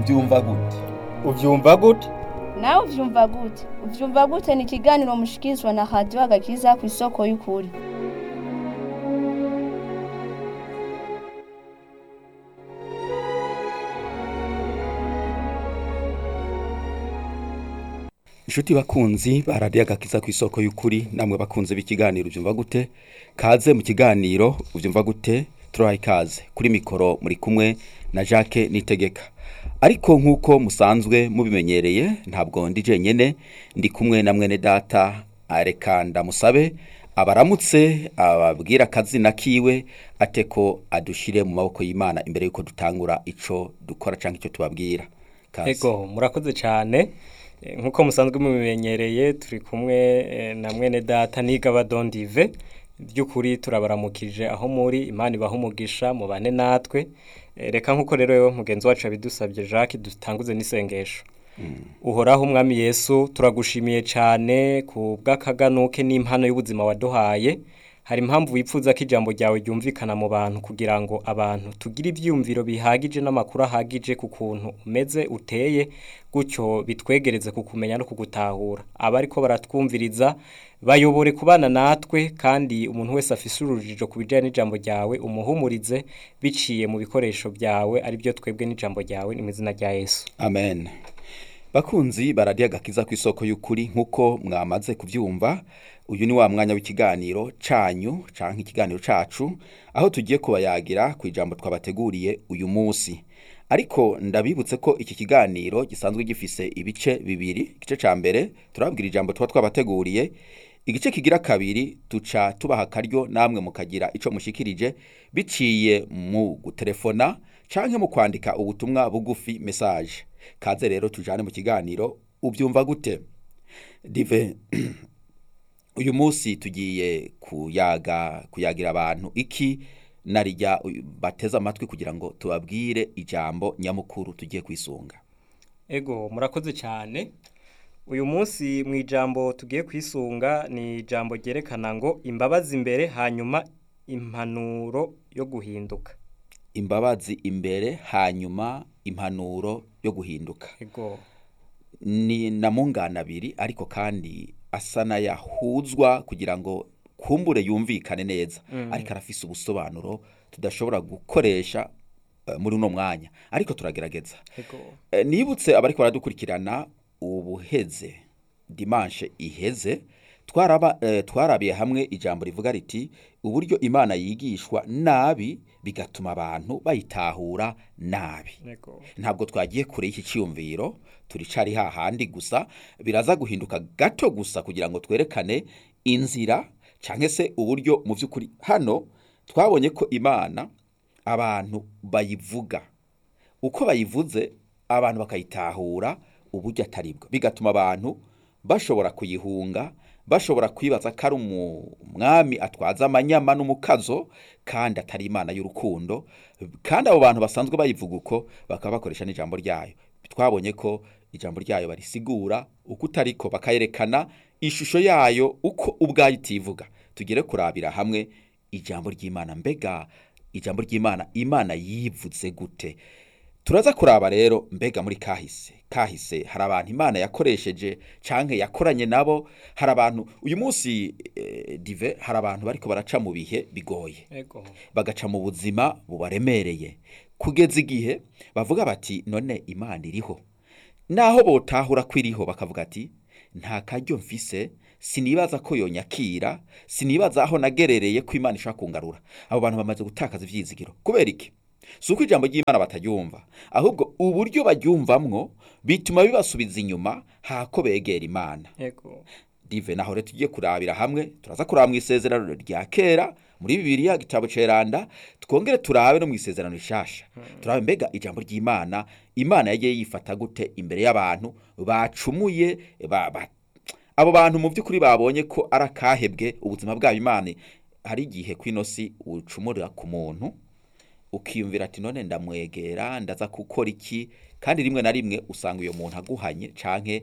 ubyumva gute ubyumva gute nawe uvyumva gute uvyumva gute ni ikiganiro mushikirizwa na radiyo agakiza ku isoko y'ukuri inshuti bakunzi baradiye agakiza ku isoko y'ukuri namwe bakunze b'ikiganiro ubyumva gute kaze mu kiganiro ubyumva gute turahaye ikaze kuri mikoro muri kumwe na jacques nitegeka ariko nk'uko musanzwe mubimenyereye ntabwo ndi jenyine ndi kumwe na mwene data reka ndamusabe abaramutse ababwira akazina kiwe ate ko adushire mu maboko y'imana imbere y'uko dutangura icyo dukora cyangwa icyo tubabwira Kaze. ego murakoze cyane Eh, nk'uko musanzwe mubimenyereye turi kumwe eh, na mwene data nigaba dondive by'ukuri turabaramukije aho muri imana ibaha umugisha mubane natwe Eh, reka nk'uko rero mugenzi wacu yabidusabye jacques dutanguze n'isengesho uhoraho umwami yesu turagushimiye cyane ku bw'akaganuke n'impano y'ubuzima waduhaye hari impamvu wifuza ko ijambo ryawe ryumvikana mu bantu kugira ngo abantu tugire ibyiyumviro bihagije n'amakuru ahagije ku kuntu umeze uteye gutyo bitwegereze kukumenya no kugutahura abariko baratwumviriza bayobore kubana natwe kandi umuntu wese afise urujijo ku bijyanye n'ijambo ryawe umuhumurize biciye mu bikoresho byawe ari byo twebwe n'ijambo ryawe ni mu izina rya yesu amen bakunzi baradiye agakiza ku isoko y'ukuri nk'uko mwamaze kubyumva uyu ni wa mwanya w'ikiganiro canyu canke ikiganiro cacu aho tugiye kubayagira ku ijambo twabateguriye uyu munsi ariko ndabibutse ko iki kiganiro gisanzwe gifise ibice bibiri igice ca mbere turababwira ijambo tuba twabateguriye igice kigira kabiri tuca tubaha akaryo namwe mukagira ico mushikirije biciye mu gutelefona canke mu kwandika ubutumwa bugufi message kaze rero tujane mu kiganiro ubyumva gute dive uyu munsi tugiye kuyaga kuyagira abantu iki narijya uyu- bateze amatwi kugira ngo tubabwire ijambo nyamukuru tugiye kwisunga Ego murakoze cyane uyu munsi mu ijambo tugiye kwisunga ni ijambo ryerekana ngo imbabazi imbere hanyuma impanuro yo guhinduka imbabazi imbere hanyuma impanuro yo guhinduka ego ni na mungana abiri ariko kandi asa n'ayahuzwa kugira ngo kumbure yumvikane neza ariko arafise ubusobanuro tudashobora gukoresha eh, muri uno mwanya ariko turagerageza ego Eh, nibutse abariko baradukurikirana ubuheze dimanche iheze twaraba eh, twarabiye hamwe ijambo rivuga riti uburyo imana yigishwa nabi bigatuma abantu bayitahura nabi ego ntabwo twagiye kure y'iki cyiyumviro turicari hahandi gusa biraza guhinduka gato gusa kugira ngo twerekane inzira cyangwa se uburyo mu by'ukuri hano twabonye ko imana abantu bayivuga uko bayivuze abantu bakayitahura uburyo atari bwo bigatuma abantu bashobora kuyihunga bashobora kwibaza ko ari umwami atwaza amanyama n'umukazo kandi atari imana y'urukundo kandi abo bantu basanzwe bayivuga uko bakaba bakoresha n'ijambo ryayo twabonye ko ijambo ryayo barisigura uko utariko bakayerekana ishusho yayo uko ubwayo itivuga tugere kurabira hamwe ijambo ry'imana mbega ijambo ry'imana imana yivuze gute turaza kuraba rero mbega muri kahise kahise hari abantu imana yakoresheje canke yakoranye nabo hari abantu uyu munsi eh, dive hari abantu bariko baraca mu bihe bigoye ego bagaca mu buzima bubaremereye kugeza igihe bavuga bati none imana iriho naho botahura ko iriho bakavuga ati nta karyo mfise sinibaza ko yonyakira sinibaza aho nagerereye ko imana ishobora kungarura abo bantu bamaze gutakaza ivyizigiro kubera iki si uko ijambo ry'imana bataryumva ahubwo uburyo baryumvamwo bituma bibasubiza inyuma hako begera imana ego dive naho rero tugiye kurabira hamwe turaza kuraba mu isezerano rya kera muri bibiliya gitabo ceranda twongere turabe no mu isezerano rishasha turabe mbega ijambo ry'imana imana yagiye yifata gute imbere y'abantu bacumuye ba, ba, abo bantu mu by'ukuri babonye ko ari akahebwe ubuzima bwabo imana hari igihe kw'ino si ucumurira ku muntu ukiyumvira ati none ndamwegera ndaza gukora iki kandi rimwe na rimwe usanga uyo muntu aguhanye canke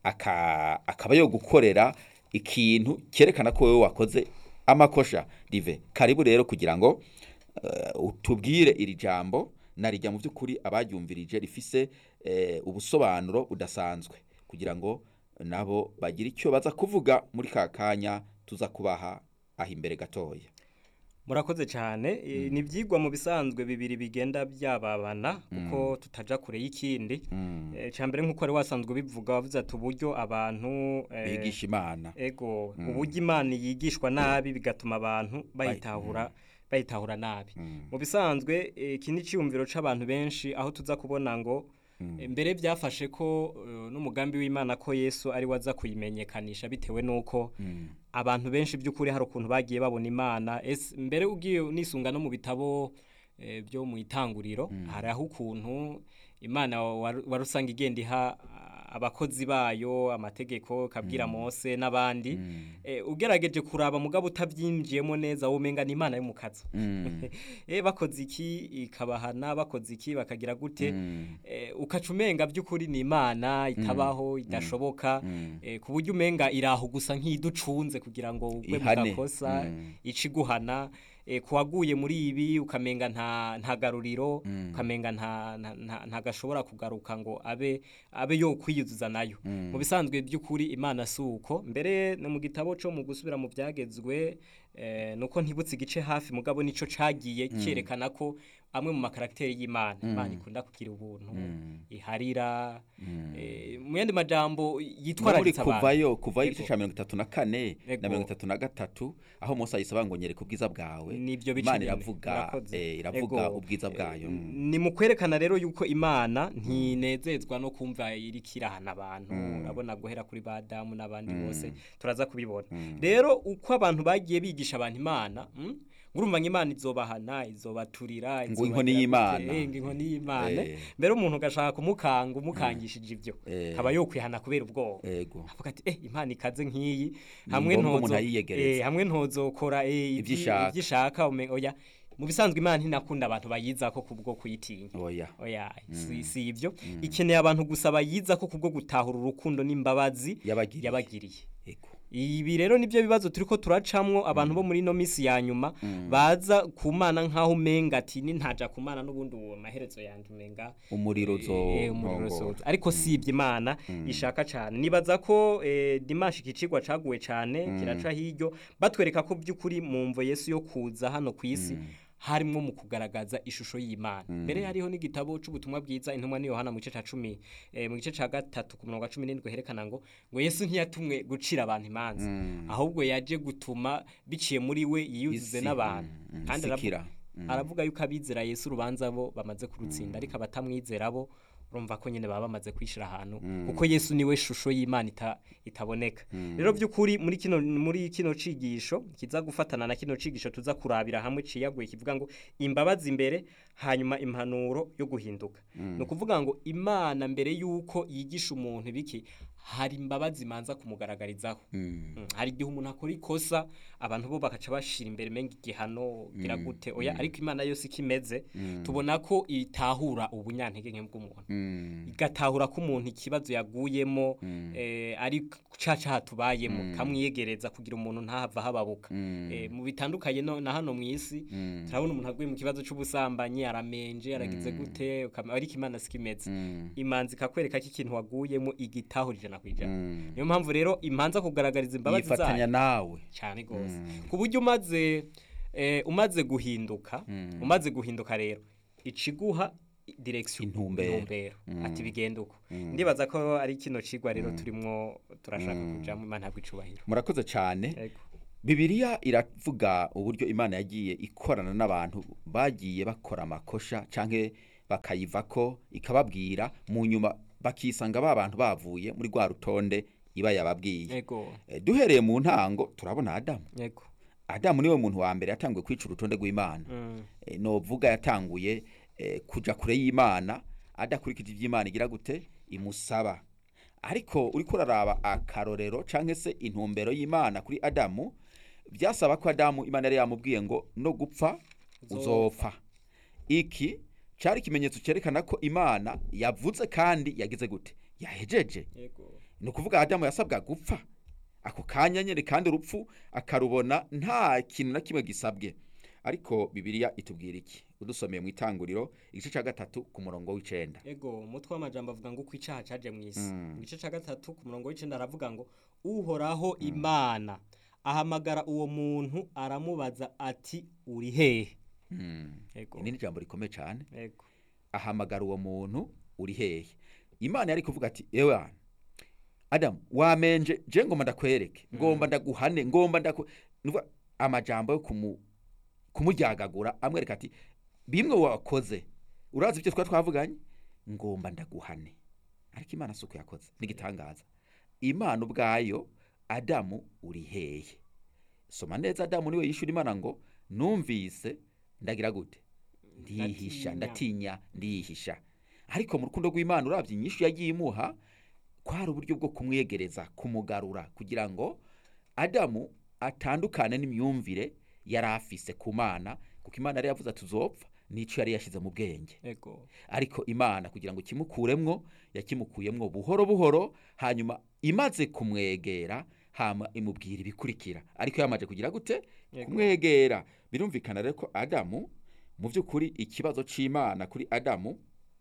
aka- akaba yo gukorera ikintu cyerekana ko wowe wakoze amakosha rive karibu rero kugira ngo eh, utubwire iri jambo narijya mu by'ukuri abaryumvirije rifise eh, ubusobanuro budasanzwe kugira ngo nabo bagire icyo baza kuvuga muri ka kanya tuza kubaha aho imbere gatoya murakoze cyane e, ni ibyigwa mu bisanzwe bibiri bigenda byababana kuko tutaja kure y'ikindi e, cya mbere nk'uko wari wasanzwe bivuga wavuze ati uburyo abantu e, bigisha imana ego uburyo imana yigishwa nabi bigatuma abantu bayitahura bayitahura nabi mu bisanzwe e, iki ni icyiyumviro c'abantu benshi aho tuza kubona ngo e, mbere byafashe ko e, n'umugambi w'imana ko yesu ari waza kuyimenyekanisha bitewe n'uko abantu benshi by'ukuri hari ukuntu bagiye babona imana ese mbere ugiye nisunga no mu bitabo eh, byo mu itanguriro hari aho ukuntu imana wari wari usanga igenda iha ah, abakozi bayo amategeko kabwira mose n'abandi eh, ugerageje kuraba mugabo utabyinjiyemo neza womenga ni imana yo mu kazu eh, bakoze iki ikabahana bakoze iki bakagira gute eh, ukaca umenga by'ukuri ni imana itabaho idashoboka eh, ku buryo umenga iraho gusa nk'iducunze kugira ngo ugwe mu Ihane. gakosa Mm. ica iguhana eh, kuwaguye muri ibi ukamenga nta nta garuriro ukamenga nta nta- nta nta gashobora kugaruka ngo abe abe yo kwiyuzuza nayo mu bisanzwe by'ukuri imana si uko mbere no mu gitabo cyo mu gusubira mu byagezwe eh, nuko ntibutse igice hafi mugabo nico cagiye cyerekana ko amwe mu makaragiteri y'imana imana ikunda kugira ubuntu iharira eh, mu yandi majambo muri yitwararitse abantu kuvayo kuvayo Ego. igice cya mirongo itatu na kane Ego. na mirongo itatu na gatatu aho mose ayisaba ngo nyereka ubwiza bwawe nibyo bice imana nyene. iravuga Murakoze. eh, iravuga Ego. ubwiza bwayo Eh, Mm. ni mu kwerekana rero yuko imana ntinezezwa no kumva iriko irahana abantu urabona guhera kuri ba damu n'abandi bose turaza kubibona rero uko abantu bagiye bigisha abantu imana mm, ngurumva ngo imana izobahana izobaturira Ngo izobagira inkoni gute, y'Imana. eh, ngo inkoni y'imana Eh. mbere umuntu ugashaka kumukanga umukangishije ibyo Eh. kaba yokwihana kubera ubwoba ego avuga ati eh imana ikaze nk'iyi Ni hamwe ngombwa ntozo umuntu ayiyegereza. eh, hamwe ntozokora eh, Ivyo ivyi- ishaka. ivyo ishaka umenga oya mu bisanzwe imana ntinakunda abantu bayizako kubwo kuyitinya oya oya si, si ibyo ikeneye abantu gusa bayizako kubwo gutahura urukundo n'imbabazi Yabagiriye. yabagiriye ego ibi rero nibyo bibazo turiko turacamwo abantu bo muri no misi ya nyuma baza kumana nkaho umenga ati nintaja kumana n'ubundi uwo maherezo yanje umenga umuriro Eh, umuriro uzo uzoza. ariko si ibyo imana ishaka cyane nibaza ko eh, dimanshi iki cigwa caguwe cyane kiraca hiryo batwereka ko by'ukuri mu mvo yesu yo kuza hano ku isi harimo mu kugaragaza ishusho y'imana mbere hariho n'igitabo c'ubutumwa bwiza intumwa ni yohana mu gice ca cumi eh, mu gice ca gatatu ku murongo wa cumi n'indwi herekana ngo ngo yesu ntiyatumwe gucira abantu imanza ahubwo yaje gutuma biciye muri we yiyuzuze Isi, n'abantu mm, mm, kandi isikira. aravuga- aravuga yuko abizera yesu urubanza bo bamaze kurutsinda ariko abatamwizera bo urumva ko nyine baba bamaze kwishira ahantu kuko yesu niwe shusho y'imana ita, itaboneka rero by'ukuri muri kino muri kino cigisho kiza gufatana na kino cigisho tuza kurabira hamwe ciyaguye kivuga ngo imbabazi imbere hanyuma impanuro yo guhinduka ni ukuvuga ngo imana mbere y'uko yigisha umuntu ibiki hari imbabazi imanza kumugaragarizaho Mm, hari igihe umuntu akora ikosa abantu bo bakaca bashira imbere menga igihano gira gute oya ariko imana yose ikimeze tubona ko itahura ubunyantege nke bw'umuntu igatahura ko umuntu ikibazo yaguyemo eh, ari caca hatubayemo kamwiyegereza kugira umuntu ntahava hababuka Eh, mu bitandukanye no, na hano mu isi turabona umuntu aguye mu kibazo c'ubusambanyi aramenje aragize gute ukama- ariko imana sikimeze imanzi ikakwereka ko ikintu waguyemo igitahurije na kwijana niyo mpamvu rero imanza kugaragariza imbabazi yifatanya zayo nawe cyane gose ku buryo umaze eh, umaze guhinduka umaze guhinduka rero iciguha direction Intumbero. ati bigenda uko ndibaza ko ari kino cigwa rero turimwo turashaka kujamo imana ntabwo icubahiro murakoze cyane Ego. Bibiliya iravuga uburyo Imana yagiye ikorana n'abantu bagiye bakora amakosha canke bakayivako ikababwira mu nyuma bakisanga ba bantu bavuye muri rwa rutonde iba yababwiye Ego. Eh, duhereye mu ntango turabona Adamu Ego. Adamu niwe muntu wa mbere yatanguye kwica urutonde rw'Imana Mm. Eh, novuga yatanguye eh, kuja kure y'Imana adakurikije ivy'Imana igira gute imusaba ariko uriko uraraba akarorero canke se intumbero y'Imana kuri Adamu byasaba ko Adamu Imana yari yamubwiye ngo no gupfa uzopfa iki cari ikimenyetso cerekana ko Imana yavuze kandi yagize gute yahejeje Ego. ni ukuvuga Adamu yasabwa gupfa ako kanya nyine kandi urupfu akarubona nta kintu na kimwe gisabwe ariko bibiliya itubwira iki udusomeye mu itanguriro igice cya gatatu ku murongo w'icenda ego umutwe w'amajambo avuga ngo uko icyaha cyaje mu isi mu gice cya gatatu ku murongo w'icenda aravuga ngo uhoraho imana ahamagara uwo muntu aramubaza ati uri hehe ego iri ni ijambo rikomeye cyane ego ahamagara uwo muntu uri hehe imana yari kuvuga ati ewe wana, adamu wamenje je ngomba ndakwereke ngomba ndaguhane ngomba ndaku nuvuga amajambo yo kumu kumuryagagura amwereka ati bimwe wakoze urazi ibyo twari twavuganye ngomba ndaguhane ariko imana si uko yakoze n'igitangaza imana ubwayo adamu uri hehe soma neza adamu niwe yishyura imana ngo numvise ndagira gute ndihisha Ndatinya. ndatinya ndihisha ariko mu rukundo rw'imana urabye inyishu yagiye imuha kwari uburyo bwo kumwegereza kumugarura kugira ngo adamu atandukane n'imyumvire yari afise ku mana kuko imana yari yavuze ati uzopfa n'icyo yari yashyize mu bwenge ego ariko imana kugira ngo ikimukuremwo yakimukuyemwo buhoro buhoro hanyuma imaze kumwegera hama imubwira ibikurikira ariko yamaze kugira gute Yego. kumwegera birumvikana rero ko adamu mu by'ukuri ikibazo cy'imana kuri adamu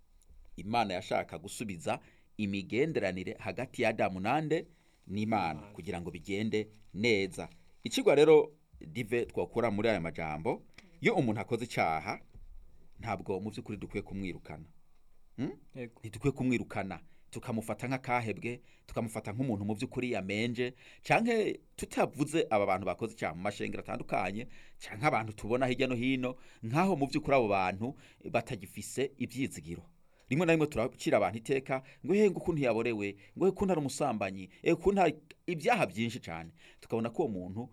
imana yashaka gusubiza imigenderanire hagati ya adamu nande n'imana kugira ngo bigende neza ikigwa rero dive twakura muri aya majambo iyo umuntu akoze icyaha ntabwo mu by'ukuri dukwiye kumwirukana Hmm? ego ntidukwiye kumwirukana tukamufata nk'akahebwe tukamufata nk'umuntu mu by'ukuri yamenje canke tutavuze aba bantu bakoze icyaha mu mashengero atandukanye canke abantu tubona hirya no hino nk'aho mu by'ukuri abo bantu batagifise ibyizigiro rimwe na rimwe turacira abantu iteka ngo he ngo ukuntu yaborewe ngo he ukuntu ari umusambanyi eh ukuntu hari ibyaha byinshi cyane tukabona ko uwo muntu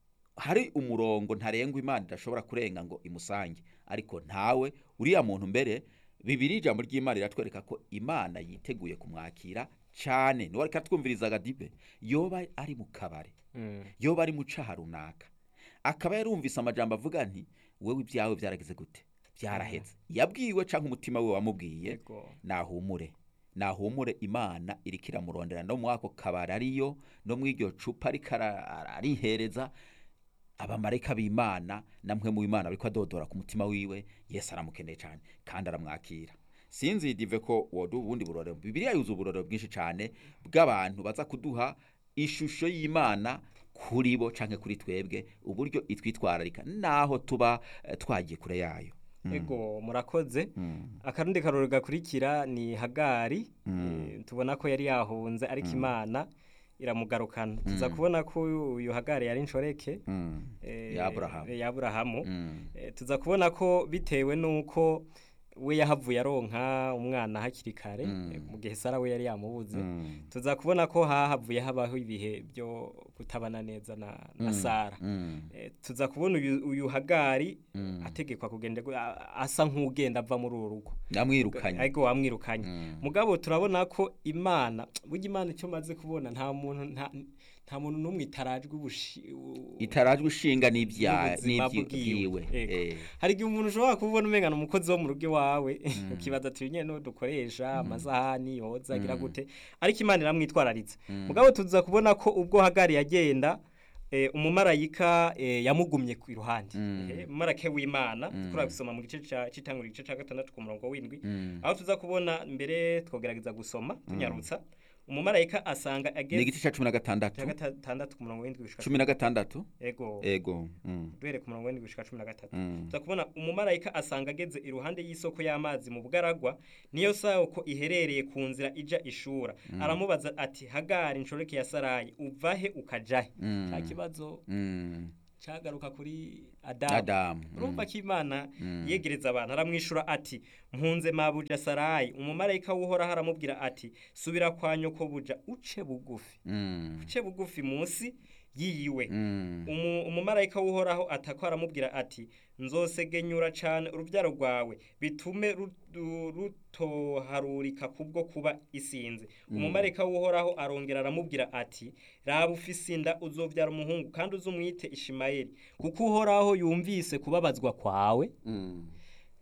hari umurongo ntarengwa imana idashobora kurenga ngo imusange ariko ntawe uriya muntu mbere bibiri ijambo ry'imana riratwereka ko imana yiteguye kumwakira cyane niwe ariko atwumvirizaga dibe yoba ari mu kabari Mm. yoba ari mu caha runaka akaba yarumvise amajambo avuga nti wowe ibyawe byarageze gute byaraheze yabwiwe cyangwa umutima we wamubwiye Yego. nahumure nahumure imana iriko iramurondera no muri ako kabari ariyo no muri iryo cupa ariko ara- ara- arihereza abamarayika b'imana namwe mu imana ariko adodora ku mutima wiwe yesu aramukeneye cyane kandi aramwakira sinzi dive ko woduha ubundi burorero bibiliya yuzuye uburorero bwinshi cyane bw'abantu baza kuduha ishusho y'imana kuri bo canke kuri twebwe uburyo itwitwararika naho tuba eh, twagiye kure yayo ego murakoze akarundi karori gakurikira ni hagari Eh, tubona ko yari yahunze ariko imana iramugarukana tuza kubona ko uyu hagari yari inshoreke Mm. eh, Ya Aburahamu. ya Aburahamu. Mm. Eh, tuza kubona ko bitewe nuko we yahavuye aronka umwana hakiri kare eh, mu gihe Sara we yari yamubuze Mm. tuza kubona ko hahavuye habaho ibihe byo kutabana neza na, na Sara Mm. Eh, tuza kubona uyu, uyu hagari ategekwa kugenda gu- a- asa nk'ugenda ava muri uru rugo namwirukanye ariko wamwirukanye mugabo turabona ko imana burya imana icyo maze kubona nta muntu nta, nta muntu n'umwe itarajwe ubushi u- itarajwe ishinga n'ibya n'ubuzima n'ibyiwe Ego. Eh. hari igihe umuntu ushobora kubona umengana umukozi wo mu rugo iwawe ukibaza ati nyine no dukoresha amasahani yoza agira gute ariko imana iramwitwararitse mugabo tuza kubona ko ubwo hagari yagenda eh, umumarayika eh, yamugumye ku iruhande Eh, umumarayika w'imana tukora gusoma mu gice ca- c'itanguriro igice ca gatandatu ku murongo w'indwi aho tuza kubona mbere twogerageza gusoma tunyarutsa umumarayika asanga ni ageze igice cya cumi na gatandatu ca gatandatu ku murongo w'indwi gushika cumi na gatandatu ego ego Mm. duhere ku murongo w'indwi gushika cumi na gatatu Mm. tuza kubona umumarayika asanga ageze iruhande y'isoko y'amazi mu bugaragwa niyo soko iherereye ku nzira ija ishura aramubaza ati hagari inshoreke ya sarayi uvahe ukajahe Mm. cya kibazo Mm. cagaruka kuri adamu Adamu. urumva ko imana yegereza abantu aramwishura ati mpunze mabuja sarayi umumarayika w'uhoraho aramubwira ati subira kwa nyoko buja uce bugufi Mm. uce bugufi munsi yiyiwe Mm. Umu- umumarayika w'uhoraho atako aramubwira ati nzosegenyura cyane urubyaro rwawe bitume ru- ru- rutoharurika kubwo kuba isinzi umumarayika w'uhoraho arongera aramubwira ati raba ufise inda uzobyara umuhungu kandi uzumwite ishimayeli kuko uhoraho yumvise kubabazwa kwawe Mm.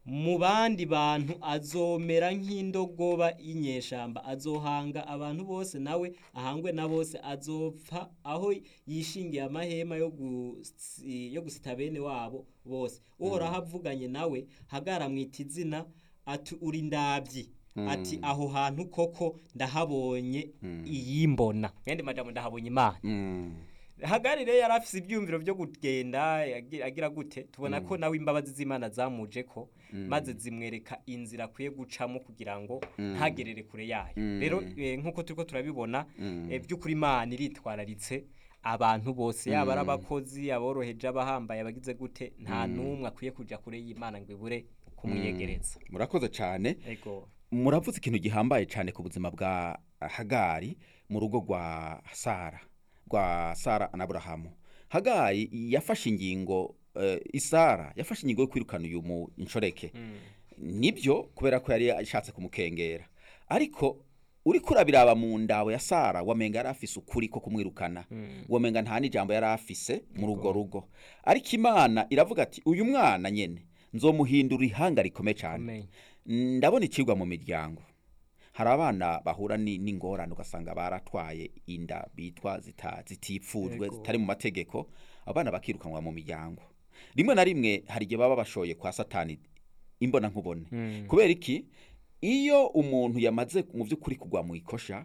mu bandi bantu azomera nk'indogoba y'inyeshamba azohanga abantu bose nawe ahangwe na bose azopfa aho yishingiye amahema yo gusi- yo gusita bene wabo bose uhoraho avuganye nawe hagara mwita izina ati uri ndabyi ati aho hantu koko ndahabonye iyimbona mwende majambo ndahabonye imana Mm. hagari rero yari afise ibyumviro byo kugenda yagi- agira gute tubona ko nawe imbabazi z'imana zamuje ko maze zimwereka inzira akwiye gucamo kugira ngo ntagerere kure yayo rero eh, nk'uko turiko turabibona eh, by'ukuri imana iritwararitse abantu bose yaba ari abakozi aboroheje abahambaye abagize gute nta n'umwe akwiye kuja kure y'imana ngo ibure kumwiyegereza murakoze cyane ego muravuze ikintu gihambaye cyane ku buzima bwa hagari mu rugo rwa sara rwa sara na burahamu hagari yafashe ingingo eh, isara yafashe ingingo yo kwirukana uyu mu inshoreke nibyo kubera ko yari ashatse kumukengera ariko uri kurabiraba mu ndawe ya sara wamenga yari afise ukuri ko kumwirukana wamenga nta n'ijambo yari afise muri urwo rugo ariko imana iravuga ati uyu mwana nyene nzomuhindura ihanga rikomeye cyane Amen. ndabona ikigwa mu miryango hari abana bahura ni- n'ingorane ugasanga baratwaye inda bitwa zita- zitipfujwe Yego. zitari mu mategeko abana bakirukanwa mu miryango rimwe na rimwe hari igihe baba bashoye kwa satani imbona nkubone kubera iki iyo umuntu yamaze mu by'ukuri kugwa mu ikosha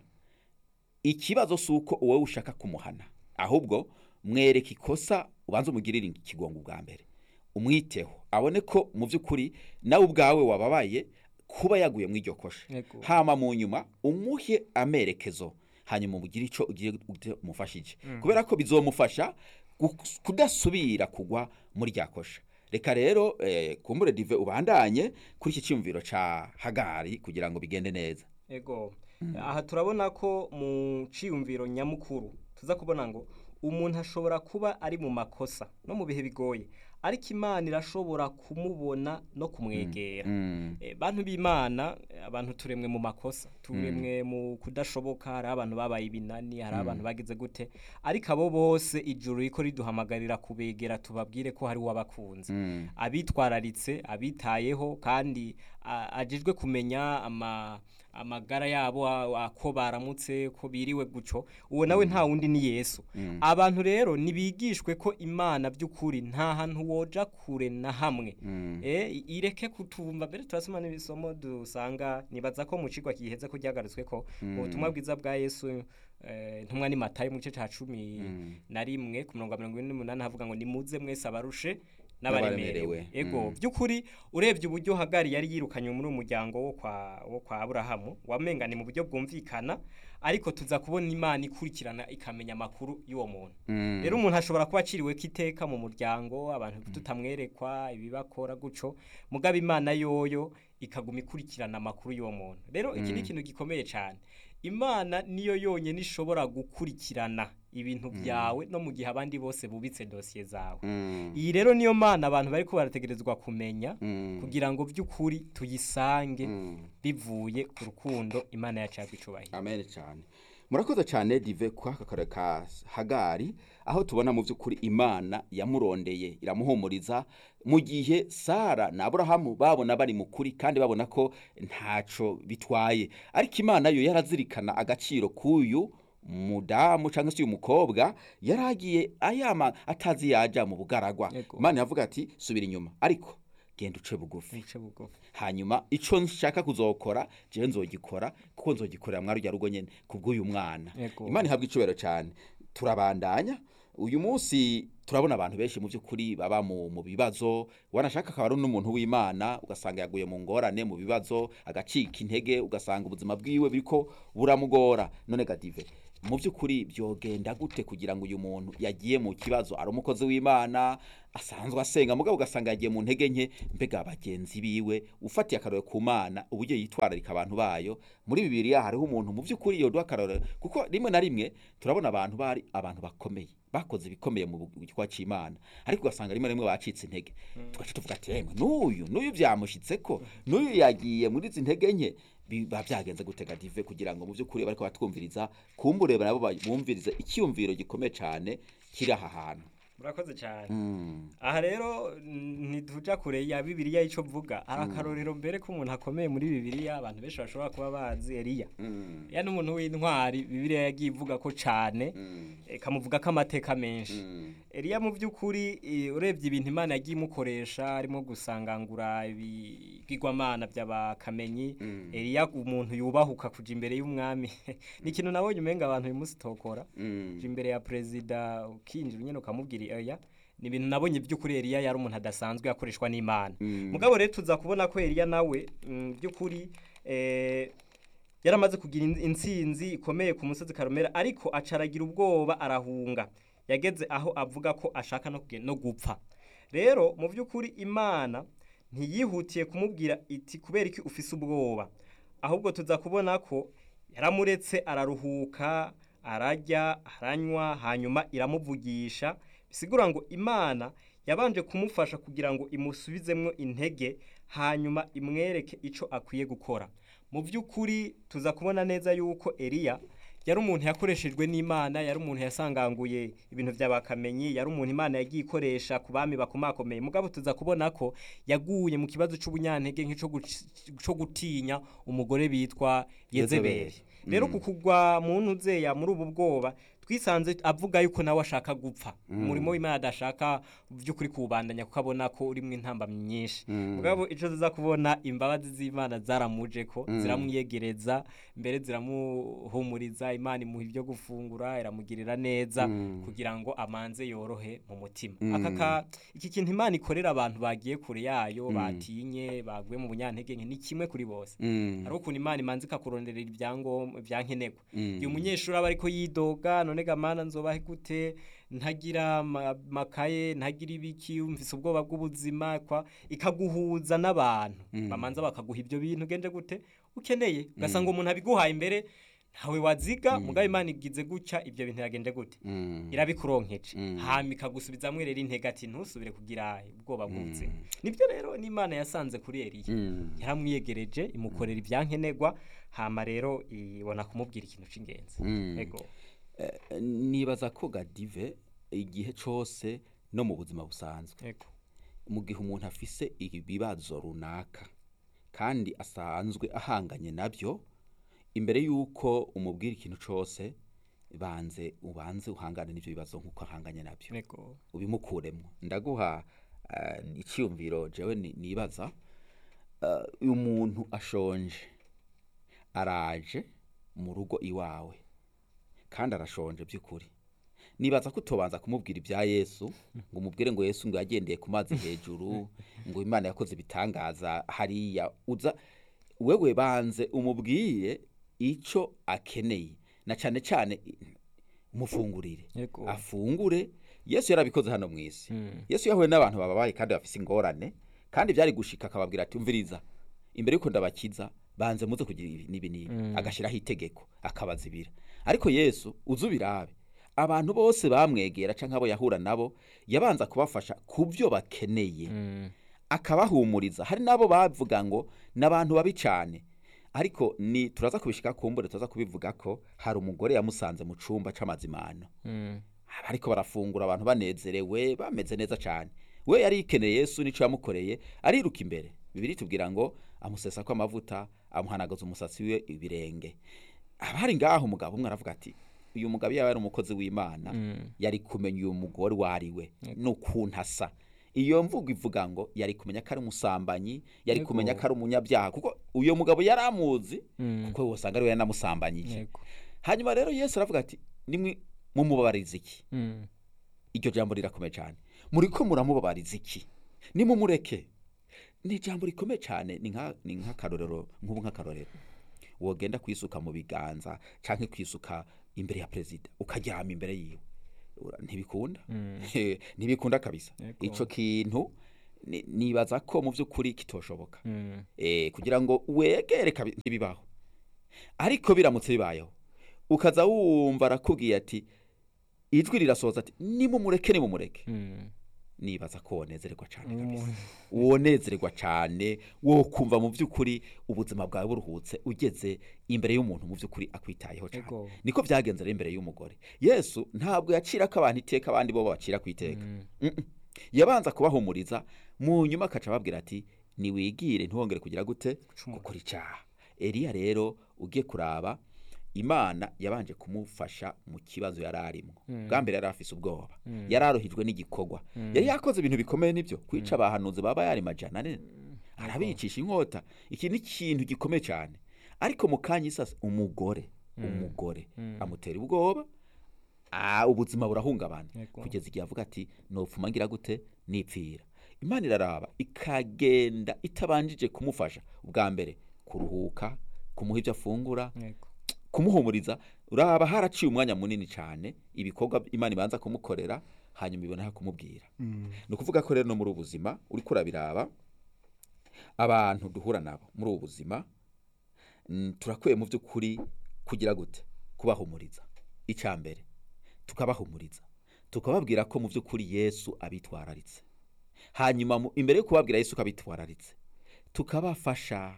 ikibazo si uko wowe ushaka kumuhana ahubwo mwereka ikosa ubanza umugirire ikigongo bwa mbere umwiteho abone ko mu by'ukuri nawe ubwawe wababaye kuba yaguye mu iryo kosha Yego. hama mu nyuma umuhe amerekezo hanyuma umugire icyo ugiye umufashije kubera ko bizomufasha gu- kudasubira kugwa muri rya kosha reka rero eh, kumbure dive ubandanye kuri iki cyumviro ca hagari kugira ngo bigende neza ego aha turabona ko mu ciyumviro nyamukuru tuza kubona ngo umuntu ashobora kuba ari mu makosa no mu bihe bigoye ariko imana irashobora kumubona no kumwegera Mm. Eh, bantu b'imana eh, abantu turemwe mu makosa turemwe mu kudashoboka hari abantu babaye ibinani hari abantu bagize gute ariko abo bose ijuru riko riduhamagarira kubegera tubabwire ko hari uwabakunze Mm. abitwararitse abitayeho kandi a- ajejwe kumenya ama amagara yabo a- ako baramutse ko biriwe guco uwo nawe nta wundi ni Yesu abantu rero nibigishwe ko imana by'ukuri nta hantu woja kure na hamwe eh ireke kutumva mbere turasoma n'ibisomo dusanga nibaza ko mu cigwa kiheze ko ryagarutswe ko ubutumwa bwiza bwa Yesu eh, ntumwa ni Matayo mu gice ca cumi na rimwe ku mirongo mirongo ine n'umunani havuga ngo nimuze mwese abarushe n'abaremerewe N'abaremerewe. ego Mm. by'ukuri urebye uburyo hagari yari yirukanye muri uyu muryango wo kwa wo kwa Aburahamu wamenga ni mu buryo bwumvikana ariko tuza kubona imana ikurikirana ikamenya amakuru y'uwo muntu Mm. rero umuntu ashobora kuba aciriwe kiteka mu muryango abantu tutamwerekwa ibibakora guco mugaba imana yoyo ikaguma ikurikirana amakuru y'uwo muntu rero iki ni ikintu gikomeye cyane imana niyo yonyine ishobora gukurikirana ibintu byawe no mu gihe abandi bose bubitse dosiye zawe Mm. iyi rero niyo mana abantu bari ko barategerezwa kumenya Mm. kugira ngo by'ukuri tuyisange Mm. bivuye ku rukundo imana yacu yagwicubahiro amen cyane murakoze cyane dive kwa kakare ka hagari aho tubona mu by'ukuri imana yamurondeye iramuhumuriza mu gihe sara na aburahamu babona bari mu kuri kandi babona ko ntaco bitwaye ariko imana yo yarazirikana agaciro k'uyu mudamu cyangwa se uyu mukobwa yari agiye ayama atazi yaja mu bugaragwa Yego. imana yavuga ati subira inyuma ariko genda uce bugufi bice bugufi hanyuma ico nshaka kuzokora jewe nzogikora kuko nzogikorera mwari rya rugo nyene kubw'uyu mwana Yego. imana ihabwa icubero cyane turabandanya uyu munsi turabona abantu benshi mu by'ukuri baba mu, mu bibazo wanashaka akaba ari n'umuntu w'imana ugasanga yaguye mu ngorane mu bibazo agacika intege ugasanga ubuzima bwiwe biriko buramugora none gadive mu by'ukuri byogenda gute kugira ngo uyu muntu yagiye mu kibazo ari umukozi w'imana asanzwe asenga mugabo ugasanga yagiye mu ntege nke mbega bagenzi biwe ufatiye akarore ku mana uburyo yitwararika abantu bayo muri bibiliya hariho umuntu mu by'ukuri yoduha akarore kuko rimwe na rimwe turabona abantu bari abantu bakomeye bakoze ibikomeye mu gikorwa cy'imana ariko ugasanga rimwe na rimwe bacitse intege tugaca tuvuga ati yemwe n'uyu n'uyu byamushyitse ko n'uyu yagiye muri izi ntege nke biba byagenze gutega dive kugira ngo mu by'ukuri bariko batwumviriza kumbure nabo bumvirize icyumviro gikomeye cyane kiri aha hantu murakoze cyane Mm. aha rero mm, ntituja kure ya bibiliya ico vuga hari akarorero mbere ko umuntu akomeye muri bibiliya abantu benshi bashobora kuba bazi eliya Mm. ya n'umuntu w'intwari bibiliya yagiye ivuga ko cane Mm. ikamuvuga ko amateka menshi Mm. eliya mu by'ukuri eh, urebye ibintu imana yagiye imukoresha harimo gusangangura ibigirwamana by'abakamenyi Mm. eliya umuntu yubahuka kuja imbere y'umwami ni ikintu nabonye umenga abantu bimusitokora Mm. uja imbere ya perezida ukinjira nyine ukamubwira oya ni ibintu nabonye by'ukuri Eliya yari umuntu adasanzwe yakoreshwa n'Imana Mm. mugabo rero tuza kubona ko Eliya nawe mm, by'ukuri eh, yaramaze kugira in- intsinzi ikomeye ku musozi Karumera ariko acaragira ubwoba arahunga yageze aho avuga ko ashaka no kugen- no gupfa rero mu by'ukuri Imana ntiyihutiye kumubwira iti kubera iki ufise ubwoba ahubwo tuza kubona ko yaramuretse araruhuka arajya aranywa hanyuma iramuvugisha bisigura ngo imana yabanje kumufasha kugira ngo imusubizemwo intege hanyuma imwereke icyo akwiye gukora mu by'ukuri tuza kubona neza yuko eliya yari umuntu yakoreshejwe n'imana yari umuntu yasanganguye ibintu by'abakamenyi yari umuntu imana yagiye ikoresha ku bami bakomakomeye mugabo tuza kubona ko yaguye mu kibazo cy'ubunyantege nk'icyo guc- cyo gutinya umugore bitwa yezebeli Yezebeli. rero Mm. ku kugwa mu ntuzeya muri ubu bwoba twisanze avuga yuko nawe ashaka gupfa umurimo w'imana adashaka by'ukuri kuwubandanya kuko abona ko urimo intambamyi nyinshi Mm. mugabo icyo tuza kubona imbabazi z'imana zaramuje ko Mm. ziramwiyegereza mbere ziramuhumuriza imana imuha ibyo gufungura iramugirira neza Mm. kugira ngo amanze yorohe mu mutima Mm. aka ka iki kintu imana ikorera abantu bagiye kure yayo batinye baguye mu bunyantege nke ni kimwe kuri bose Mm. hari ukuntu imana imanza ikakuronderera ibyangombwa ibyankenerwa Mm. igihe umunyeshuri aba ariko yidoga none gamana nzobahe gute ntagira ama- amakaye ntagira ibiki mfise ubwoba bw'ubuzima kwa ikaguhuza n'abantu Mm. bamanza bakaguha ibyo bintu genje gute ukeneye ugasanga umuntu abiguhaye imbere ntawe waziga mugabo imana igize gutya ibyo bintu yagenje gute Mm. irabikuronkeje Mm. hama ikagusubizamwo rero intege ati ntusubire kugira ubwoba bw'ubuzima nibyo rero n'imana yasanze kuri eliya Mm. yaramwiyegereje imukorera ibyankenerwa hama rero ibona kumubwira ikintu cy'ingenzi Mm. ego Eh, nibaza ko gadive igihe cose no mu buzima busanzwe ego mu gihe umuntu afise ibibazo runaka kandi asanzwe ahanganye nabyo imbere y'uko umubwira ikintu cose banze ubanze uhangane n'ibyo bibazo nk'uko ahanganye nabyo ego ubimukuremo ndaguha eh, icyiyumviro jewe ni- nibaza eh, uyu muntu ashonje araje mu rugo iwawe kandi arashonje by'ukuri nibaza ko utobanza kumubwira ibya yesu ngo umubwire ngo yesu ngo yagendeye ku mazi hejuru ngo imana yakoze ibitangaza hariya uza wewe banze umubwire icyo akeneye na cyane cyane mufungurire Yego. afungure yesu yarabikoze hano mu isi yesu yahuye n'abantu bababaye kandi bafise ingorane kandi byari gushika akababwira ati umviriza imbere y'uko ndabakiza banze muze kugira ibi n'ibi n'ibi agashyiraho itegeko akabazibira ariko yesu uzi ubirabe abantu bose bamwegera cyangwa abo yahura nabo yabanza kubafasha ku byo bakeneye akabahumuriza hari n'abo bavuga ngo ni abantu babi cyane ariko ni turaza kubishika kumbure turaza kubivuga ko hari umugore yamusanze mu cumba c'amazimano ariko barafungura abantu banezerewe bameze neza cyane we yari yikeneye yesu n'icyo yamukoreye ariruka imbere bibiri tubwira ngo amusesa ko amavuta amuhanagaza umusatsi we ibirenge abari ngaho umugabo umwe aravuga ati uyu mugabo yaba ari umukozi w'imana yari kumenya uyu mugore uwo ari we n'ukuntu asa iyo mvugo ivuga ngo yari kumenya ko ari umusambanyi yari Yego. kumenya ko ari umunyabyaha kuko uyu mugabo yari amuzi Mm. kuko wasanga ari we yanamusambanyije Yego. hanyuma rero yesu aravuga ati nimwe mumubabariza iki iryo jambo rirakomeye cyane muri ko muramubabariza iki nimumureke ni ijambo rikomeye cyane ni nka- ni nk'akarorero nk'ubu nk'akarorero wogenda kwisuka mu biganza cyangwa kwisuka imbere ya perezida ukaryama imbere yiwe Ura- ntibikunda ntibikunda kabisa Yego. icyo kintu ni- nibaza ko mu by'ukuri kitoshoboka eh, kugira ngo wegere kabi- ntibibaho ariko biramutse bibayeho ukaza wumva arakubwiye ati ijwi rirasohoza ati nimumureke nimumureke nibaza ko wonezererwa cyane kabisa wonezererwa cyane wo kumva mu by'ukuri ubuzima bwawe buruhutse ugeze imbere y'umuntu mu by'ukuri akwitayeho cyane Ego. niko byagenze rero imbere y'umugore yesu ntabwo yacira ko abantu iteka abandi bo bacira ku iteka Mm-mm. yabanza kubahumuriza mu nyuma akaca ababwira ati niwigire ntiwongere kugira gute gukora icyaha eliya rero ugiye kuraba imana yabanje kumufasha mu kibazo yari arimo bwa mbere yari afise ubwoba yari aruhijwe n'igikorwa yari yakoze ibintu bikomeye nibyo kwica abahanuzi baba yari majana ane arabicisha inkota iki ni ikintu gikomeye cyane ariko mu kanya isasa umugore umugore amutera ubwoba Ah, ubuzima burahungabana Yego. kugeza igihe avuga ati nopfuma ngira gute nipfira imana iraraba ikagenda itabanjije kumufasha ubwa mbere kuruhuka kumuha ibyo afungura Yego. kumuhumuriza uraba haraciye umwanya munini cyane ibikorwa imana ibanza kumukorera hanyuma ibona kumubwira ni ukuvuga ko rero no muri ubu buzima uri kurabiraba abantu duhura nabo muri ubu buzima mm, turakwiye mu by'ukuri kugira gute kubahumuriza icya mbere tukabahumuriza tukababwira ko mu by'ukuri yesu abitwararitse hanyuma mu- imbere yo kubabwira yesu ko abitwararitse tukabafasha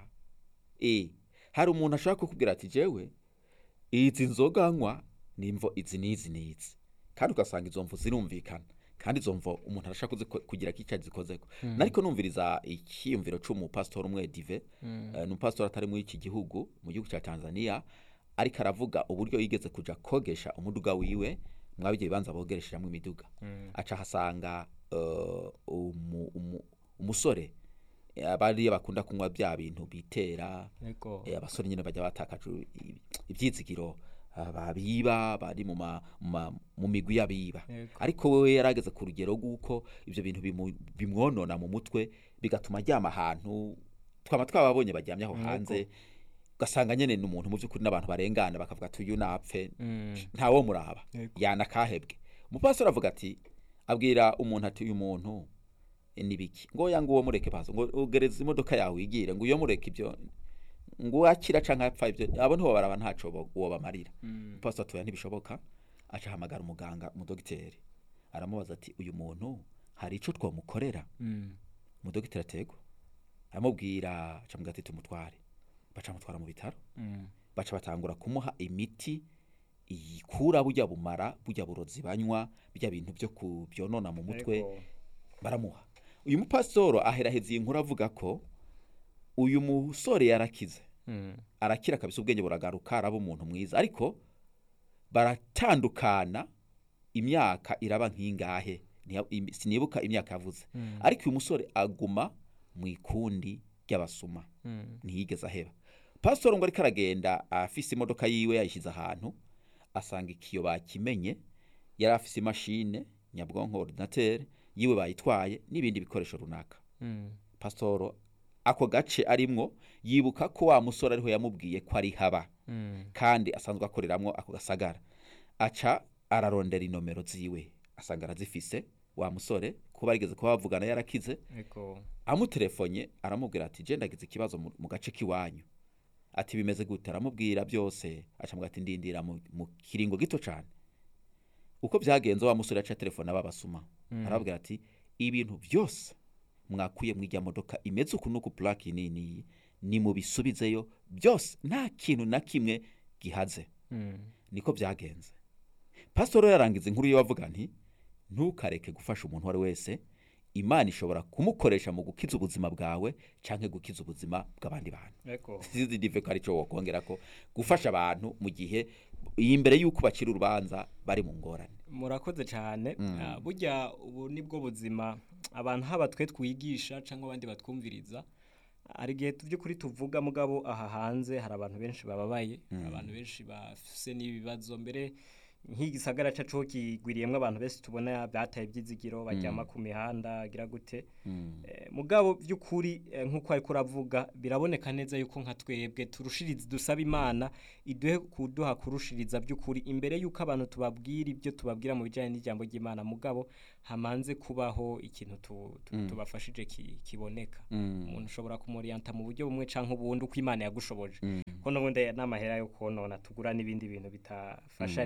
e hari umuntu ashobora kukubwira ati jewe izi nzoga nywa ni imvo izi n'izi n'izi kandi ugasanga izo mvu zirumvikana kandi izo mvo umuntu arashaka kuziko- kugira ko icyo azikozeko nariko numviriza icyiyumviro c'umupasitori umwe dive eh, ni umupasitori atari muri iki gihugu mu gihugu cya tanzania ariko aravuga uburyo yigeze kuja kogesha umuduga wiwe mwabigeye bibanza bogeresheramo imiduga aca ahasanga eh, umu- umu- umusore eh, bariya bakunda kunywa bya bintu bitera Yego. Eh, abasore nyine bajya batakaje i- ibyizigiro ah, babiba bari mu ma- mu ma- mu migwi y'abiba Yego. ariko wewe yarageze ku rugero rw'uko ibyo bintu bimu- bimwonona mu mutwe bigatuma aryama ahantu twaba twababonye baryamye aho hanze ugasanga nyine ni umuntu mu by'ukuri n'abantu barengana bakavuga ati uyu napfe ntawo muraba Yego. yanakahebwe umupasiteri avuga ati abwira umuntu ati uyu muntu eh, ni biki ngo ya nguwo mureke bazo ngo ugereza imodoka yawe igire ngo uyo mureke ibyo ngo wakira canke apfa ibyo abo ntibo baraba ntaco bo- wobamarira pastor atoya ntibishoboka aca ahamagara umuganga umudogiteri aramubaza ati uyu muntu hari ico twamukorera umudogiteri atego aramubwira aca mubwira ati tumutware baca mutwara mu bitaro baca batangura kumuha imiti iyikura burya bumara burya burozi banywa burya bintu byo kubyonona mu mutwe Yego. baramuha uyu mupasitoro aheraheza iyi nkuru avuga ko uyu musore yarakize arakira kabisa ubwenge buragaruka araba umuntu mwiza ariko baratandukana imyaka iraba nk'ingahe Ntiya- im- sinibuka imyaka yavuze ariko uyu musore aguma mu ikundi ry'abasuma ntiyigeze aheba pasitoro ngo ariko aragenda afise imodoka yiwe yayishyize ahantu asanga ikiyo bakimenye yari afise imashine nyabwonko ordinateur yiwe bayitwaye n'ibindi bikoresho runaka pasitoro ako gace arimwo yibuka ko wa musore ariho yamubwiye ko ari haba kandi asanzwe akoreramwo ako gasagara aca ararondera inomero ziwe asanga arazifise wa musore kuba arigeze kuba bavugana yarakize Yego. amuterefonye aramubwira ati je ndagize ikibazo mu mu gace k'iwanyu ati bimeze gute aramubwira byose acamubwira ati ndindira mu, mu kiringo gito cyane uko byagenze wa musore yaca telefone ababasuma arababwira ati ibintu byose mwakuye mw'ijya modoka imeze uku n'uku purake nini ni mubisubizeyo byose nta kintu na kimwe gihaze niko byagenze pasitoro yarangiza inkuru ye avuga nti ntukareke gufasha umuntu uwo ari we wese imana ishobora kumukoresha mu gukiza ubuzima bwawe cyangwa gukiza ubuzima bw'abandi bantu Yego. sizi dive ko aricyo wokongera ko gufasha abantu mu gihe imbere y'uko bacira urubanza bari mu ngorane murakoze cyane Ah, burya ubu nibwo buzima abantu haba twe twigisha cyangwa abandi batwumviriza hari igihe by'ukuri tuvuga mugabo aha hanze hari abantu benshi bababaye hari abantu benshi bafise n'ibibazo mbere nk'igisagara cyacu kigwiriyemo abantu benshi tubona bataye ibyizigiro baryama ku mihanda agira gute Eh, mugabo by'ukuri eh, nk'uko ariko uravuga biraboneka neza yuko nka twebwe turushiriza dusaba imana iduhe kuduha kurushiriza by'ukuri imbere yuko abantu tubabwira ibyo tubabwira mu bijyanye n'ijambo ry'imana mugabo hamanze kubaho ikintu tu, tu, tubafashije ki, kiboneka umuntu ushobora kumuriyanta mu buryo bumwe cyangwa ubundi uko imana yagushoboje ko n'ubundi aya ni amahera yo konona tugura n'ibindi bintu bitafasha hari igihe duhora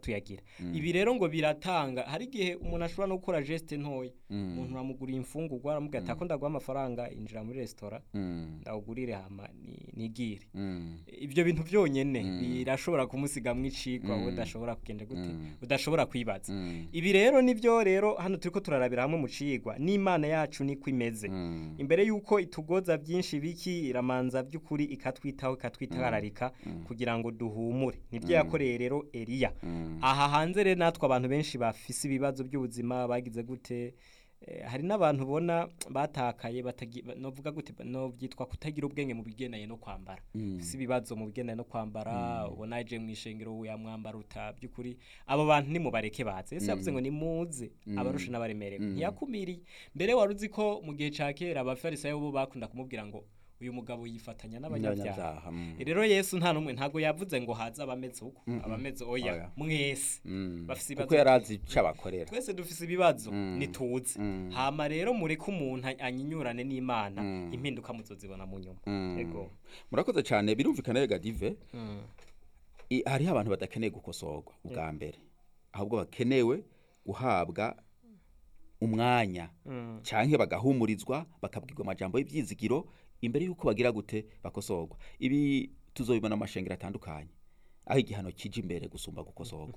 tuyagira ibi rero ngo biratanga hari igihe umuntu ashobora no gukora geste ntoya umuntu uramuguriye imfungurwa aramubwira ati ako ndaguha amafaranga injira muri resitora Mm. ndawugurire hama ni- nigire Mm. ibyo bintu byonyine birashobora kumusigamwo icigwa wowe udashobora kugenda gute udashobora kwibaza Mm. ibi rero nibyo rero hano turiko turarabira hamwe mu cigwa n'imana yacu niko imeze Mm. imbere yuko itugoza byinshi biki iramanza by'ukuri ikatwitaho ikatwitabararika kugira ngo duhumure nibyo yakoreye rero Eliya aha hanze rero natwe abantu benshi bafise ibibazo by'ubuzima bagize gute Eh, hari n'abantu ubona batakaye batagi- ba- novuga gute ba- no byitwa kutagira ubwenge mu bigendanye no kwambara si ibibazo mu bigendanye no kwambara ubona aje mu ishengero ya mwambara uta by'ukuri abo bantu nimubareke baze ese yavuze ngo nimuze abarusha n'abaremerewe ntiyakumiriye mbere wari uzi ko mu gihe ca kera abafarisayo bo bakunda kumubwira ngo uyu mugabo yifatanya n'abanyabyaha N'abanyabyaha, mm. rero yesu nta n'umwe ntago yavuze ngo haze abameze uko abameze oya Oya. mwese Mm. bafise kuko ibibazo yari azi icyo abakorera twese dufise ibibazo nituze hama rero mureke umuntu anyinyurane n'imana impinduka muzozibona mu nyuma yego murakoze cyane birumvikana rega dive i- hariho abantu badakeneye gukosorwa ubwa mbere ahubwo bakenewe guhabwa umwanya cyangwa bagahumurizwa bakabwirwa amajambo y'ibyizigiro imbere y'uko bagira gute bakosorwa ibi tuzobibona mu mashengero atandukanye aho igihano kije imbere gusumba gukosorwa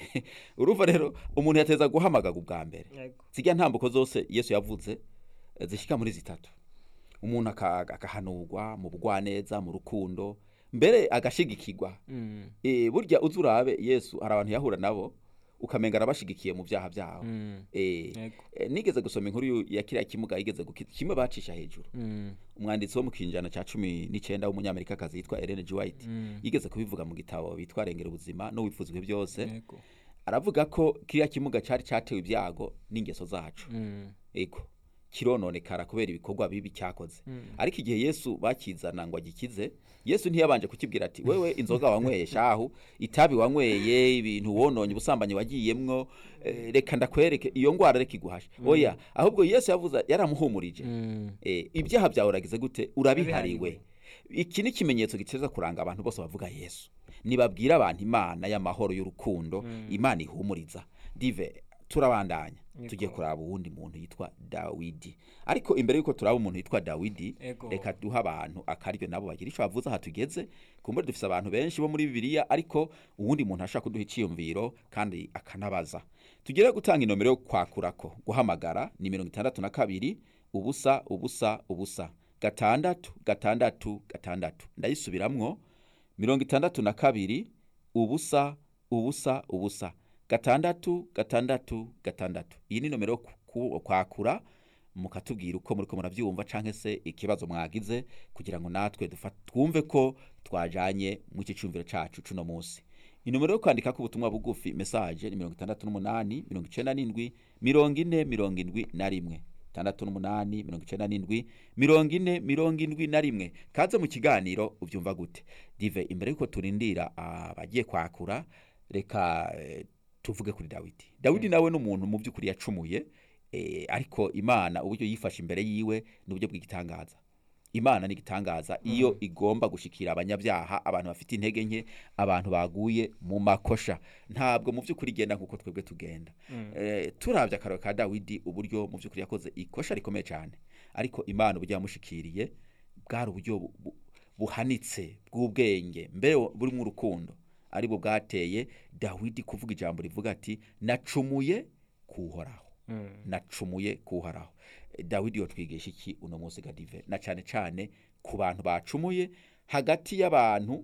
urumva rero umuntu yateza guhamagaga ubwa mbere Yego. zijya ntambuko zose yesu yavuze eh, zishyika muri zitatu umuntu aka- agahanurwa mu bugwaneza mu rukundo mbere agashigikirwa Eh, burya uzi urabe yesu hari abantu yahura nabo ukamenga arabashigikiye mu byaha byabo Eh, Yego. eh, nigeze gusoma inkuru yu- ya kiriya kimuga yigeze gukiza kimwe bacisha hejuru umwanditsi wo mu kinjana cya cumi n'icyenda w'umunyamerikakazi yitwa Ellen G. White yigeze kubivuga mu gitabo bitwa rengera ubuzima n'uwifuzwe byose Yego. aravuga ko kiriya kimuga cyari cyatewe ibyago n'ingeso zacu ego kirononekara kubera ibikorwa bibi cyakoze ariko igihe yesu bakizana ngo agikize yesu ntiyabanje kukibwira ati wewe inzoga wanyweye shahu itabi wanyweye ibintu wononye ubusambanyi wagiyemwo eh, reka ndakwereke iyo ngwara reka iguhashe oya ahubwo yesu yavuze yaramuhumurije Eh, ibyaha byawe uragize gute urabihariwe iki ni ikimenyetso giteza kuranga abantu bose bavuga yesu nibabwira abantu imana y'amahoro y'urukundo imana ihumuriza dive turabandanya tugiye kuraba uwundi muntu yitwa dawidi ariko imbere y'uko turaba umuntu yitwa dawidi Ego. reka duha abantu akaryo nabo bagira icyo bavuze aha tugeze kumbure dufise abantu benshi bo muri bibiliya ariko uwundi muntu ashaka kuduha iciyumviro kandi akanabaza tugere gutanga inomero yo kwakurako guhamagara ni mirongo itandatu na kabiri ubusa ubusa ubusa gatandatu gatandatu gatandatu ndayisubiramwo mirongo itandatu na kabiri ubusa ubusa ubusa gatandatu gatandatu gatandatu iyi ni nomero yo ku- ku- kwakura mukatubwira uko muriko murabyumva canke se ikibazo mwagize kugira ngo natwe dufa- twumve ko twajanye mu iki cyumviro cacu cuno munsi inomero yo kwandika ku butumwa bugufi message ni mirongo itandatu n'umunani mirongo icenda n'indwi mirongo ine mirongo indwi na rimwe tandatu n'umunani mirongo icenda n'indwi mirongo ine mirongo indwi na rimwe kaze mu kiganiro ubyumva gute dive imbere y'uko turindira abagiye kwakura reka eh, tuvuge kuri dawidi dawidi nawe ni umuntu mu by'ukuri yacumuye eh, ariko imana uburyo yifashe imbere yiwe ni uburyo bw'igitangaza imana ni igitangaza iyo igomba gushikira abanyabyaha abantu bafite intege nke abantu baguye mu makosha ntabwo mu by'ukuri igenda nk'uko twebwe tugenda eh, turabye akararo ka dawidi uburyo mu by'ukuri yakoze ikosha rikomeye cyane ariko imana uburyo yamushikiriye bwari uburyo bu- bu- buhanitse bw'ubwenge mbere burimo urukundo aribwo bwateye dawidi kuvuga ijambo rivuga ati nacumuye kuhoraho nacumuye kuhoraho Eh, dawidi yotwigisha iki uno munsi gadive na cyane cyane ku bantu bacumuye hagati y'abantu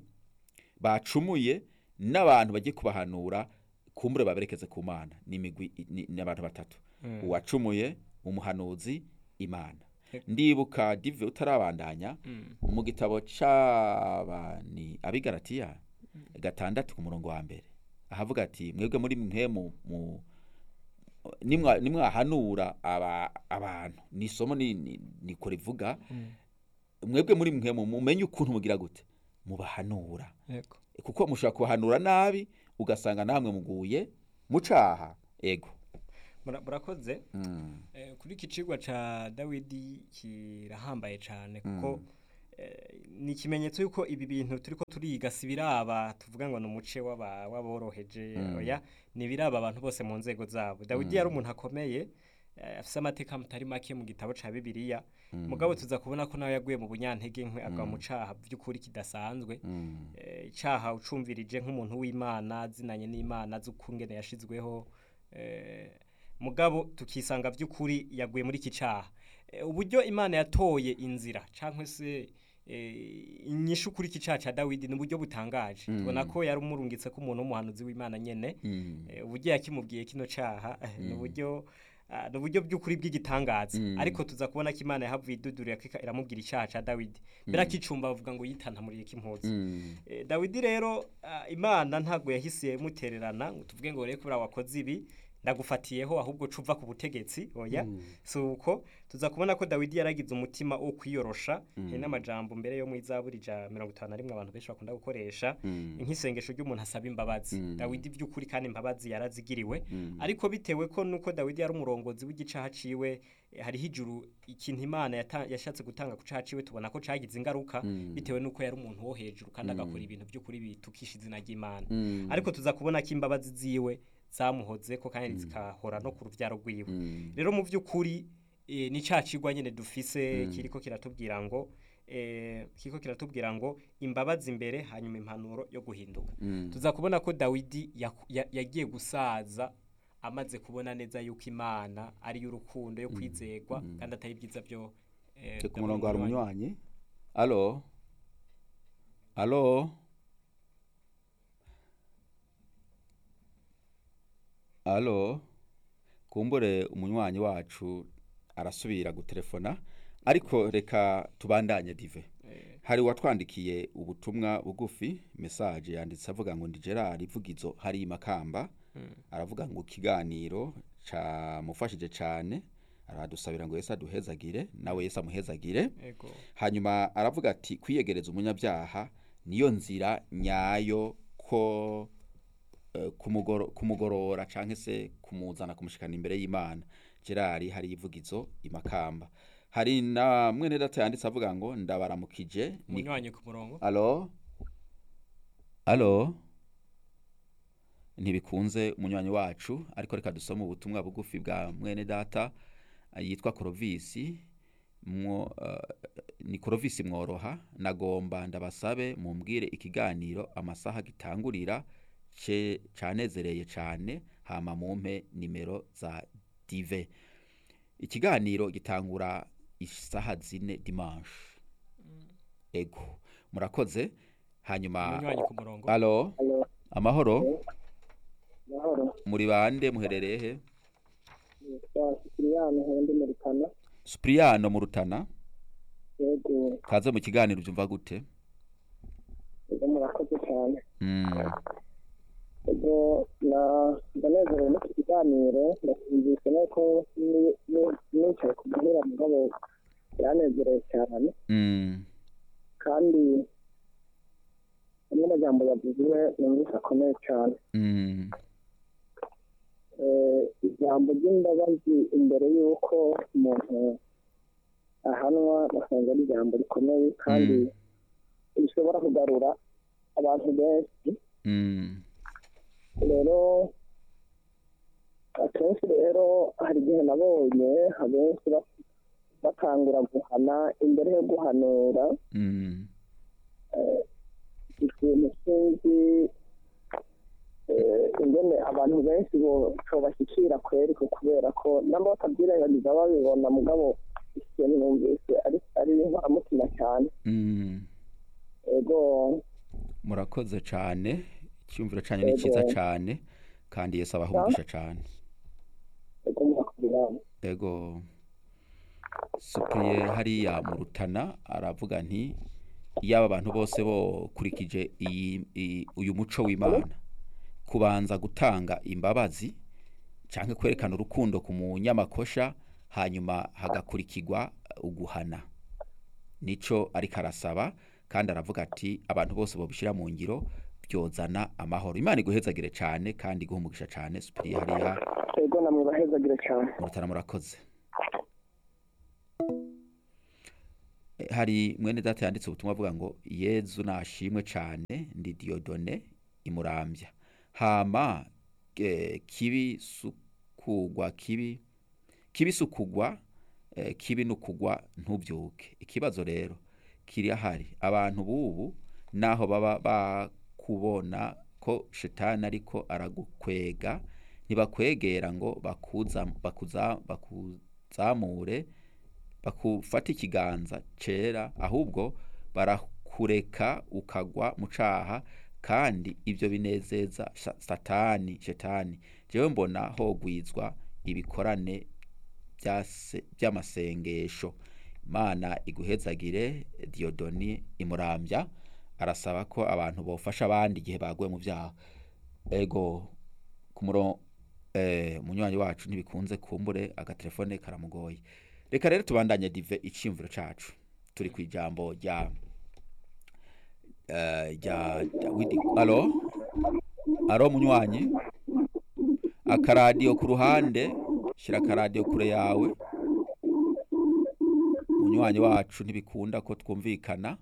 bacumuye n'abantu bagiye kubahanura kumbure baberekeze ku mana ni imigwi ni ni abantu batatu uwacumuye umuhanuzi imana ndibuka dive utarabandanya mu gitabo c'abani abigaratiya gatandatu ku murongo wa mbere ahavuga ati mwebwe muri mwe mu mu nimwa nimwahanura aba abantu ni isomo ni ni- niko rivuga mwebwe muri mwe mu- mumenye ukuntu mugira gute mubahanura yego kuko mushobora kubahanura nabi ugasanga namwe muguye mucaha ego Mura- murakoze Eh, kuri iki cigwa ca dawidi kirahambaye cyane kuko eh, ni ikimenyetso yuko ibi bintu turiko turiga si biraba tuvuga ngo ni umuce w'aba- w'aboroheje oya ni biraba abantu bose mu nzego zabo dawidi yari umuntu akomeye eh, afise amateka mutari make mu gitabo ca bibiliya mugabo tuza kubona ko nawe yaguye mu bunyantege nkwe agwa mu caha by'ukuri kidasanzwe Eh, icaha ucumvirije nk'umuntu w'imana zinanye n'imana z'ukungene yashizweho eh, mugabo tukisanga by'ukuri yaguye muri iki caha Eh, uburyo imana yatoye inzira cyangwa se eh, inyishu kuri iki caha ca dawidi ni uburyo butangaje tubona ko yari umurungitse ko umuntu w'umuhanuzi w'imana nyene Eh, uburyo yakimubwiye kino caha eh, ni uburyo ah, ni uburyo by'ukuri bw'igitangaza ariko tuza kubona ko imana yahavuye idudurira ko iramubwira icaha ca dawidi mbere akicumba bavuga ngo yitantamuriye k'impuzu Eh, dawidi rero ah, imana ntabwo yahise mutererana ngo tuvuge ngo rero kubera wakoze ibi ndagufatiyeho ahubwo cuva ku butegetsi oya si uko tuza kubona ko dawidi yaragize umutima wo kwiyorosha hari n'amajambo mbere yo mu izaburi ja mirongo itanu na rimwe abantu benshi bakunda gukoresha nk'isengesho ry'umuntu asaba imbabazi dawidi by'ukuri kandi imbabazi yarazigiriwe ariko bitewe ko nuko dawidi yari umurongozi w'igicaha ciwe eh, hariho ijuru ikintu imana yata- yashatse gutanga ku caha ciwe tubona ko cagize ingaruka bitewe nuko yari umuntu wo hejuru kandi agakora ibintu by'ukuri bitukisha izina ry'imana ariko tuza kubona ko imbabazi ziwe zamuhoze ko kandi zikahora no ku ruvyaro rwiwe rero mu by'ukuri eh, ni ca cigwa nyene dufise kiriko kiratubwira ngo eh, kiriko kiratubwira ngo imbabazi imbere hanyuma impanuro yo guhinduka tuza kubona ko dawidi yaku- ya- yagiye gusaza amaze kubona neza yuko imana ari y'urukundo yo kwizegwa kandi atari ibyiza byo eh, ku murongo hari umunywanyi alo alo alo kumbure umunywanyi wacu arasubira gutelefona ariko reka tubandanye dive hari uwatwandikiye ubutumwa bugufi mesaje yanditse avuga ngo ndi gerard ivugizo hari imakamba aravuga ngo ikiganiro camufashije cyane aradusabira ngo yesu aduhezagire nawe yesu amuhezagire Ego. hanyuma aravuga ati kwiyegereza umunyabyaha niyo nzira nyayo ko eh, kumugoro- kumugorora cyangwa se kumuzana kumushikana imbere y'imana gerard hari ivugizo imakamba hari na mwene data yanditse avuga ngo ndabaramukije ni umunywanyi ku murongo alo alo ntibikunze umunywanyi wacu ariko reka dusome ubutumwa bugufi bwa mwene data eh, yitwa korovisi mwo eh, ni korovisi mworoha nagomba ndabasabe mumbwire ikiganiro amasaha gitangurira ce canezereye cane hama mumpe nimero za dive ikiganiro gitangura isaha zine dimanche ego murakoze hanyuma umunywanyi ku murongo alo amahoro mahoro muri bande muherereye he yitwa sikiriyani hendi muri kana Supriyano mu Rutana yego kaze mu kiganiro byumva gute yego murakoze cyane mm. yego na ndanezerewe n'iki kiganiro ndasinzise nuko ni- ni- nicaye ku muhira mugabo yanezerewe cyane Mm. kandi amwe amajambo yavuzwe numvise akomeye cyane Mm. Eh, ijambo ry'imbabazi imbere y'uko umuntu ahanwa basanga ari ijambo rikomeye kandi rishobora kugarura abantu benshi Mm. rero akenshi rero hari igihe nabonye abenshi ba- batangura guhana imbere yo guhanura Mm. ikintu sinzi eh, ingene abantu benshi bashyikira kweri ko kubera ko nabo batabyirengagiza babibona mugabo ikintu numvise ari ari inkoramutima cyane Mm. ego murakoze cyane icyumviro cyanyu ni Yego. cyiza cyane kandi yesu abahungisha cyane ego murakoze ego supriye hariya mu rutana aravuga nti iyo aba bantu bose bokurikije iyi iyi- uyu muco w'imana kubanza gutanga imbabazi cyangwa kwerekana urukundo ku munyamakosha hanyuma hagakurikirwa uguhana nico ariko arasaba kandi aravuga ati abantu bose babishyira mu ngiro byozana amahoro imana iguhezagire cyane kandi iguhe umugisha cyane supiriye hariya ego namwe bahezagire cyane mu rutana murakoze E, Eh, hari mwene data yanditse ubutumwa avuga ngo yezu nashimwe cyane ndi diyodone imurambya hama eh, kibi sukugwa kibi kibi sukugwa eh, kibi nukugwa ntubyuke ikibazo rero kiri ahari abantu bubu naho baba bakubona ko shetani ariko aragukwega ntibakwegera ngo bakuza bakuza bakuzamure bakufata ikiganza cera ahubwo barakureka ukagwa mu caha kandi ibyo binezeza sha- satani shetani jewe mbona hogwizwa ibikorane byase- by'amasengesho imana iguhezagire diyodoni imurambya arasaba ko abantu bofasha abandi igihe baguye mu byaha ego ku murongo eh, munywanyi wacu ntibikunze kumbure agatelefone karamugoye reka rero tubandanye dive iciyumviro cacu turi ku ijambo rya eh, rya dawidi alo alo munywanyi akaradiyo ku ruhande shyira akaradiyo kure yawe munywanyi wacu ntibikunda ko twumvikana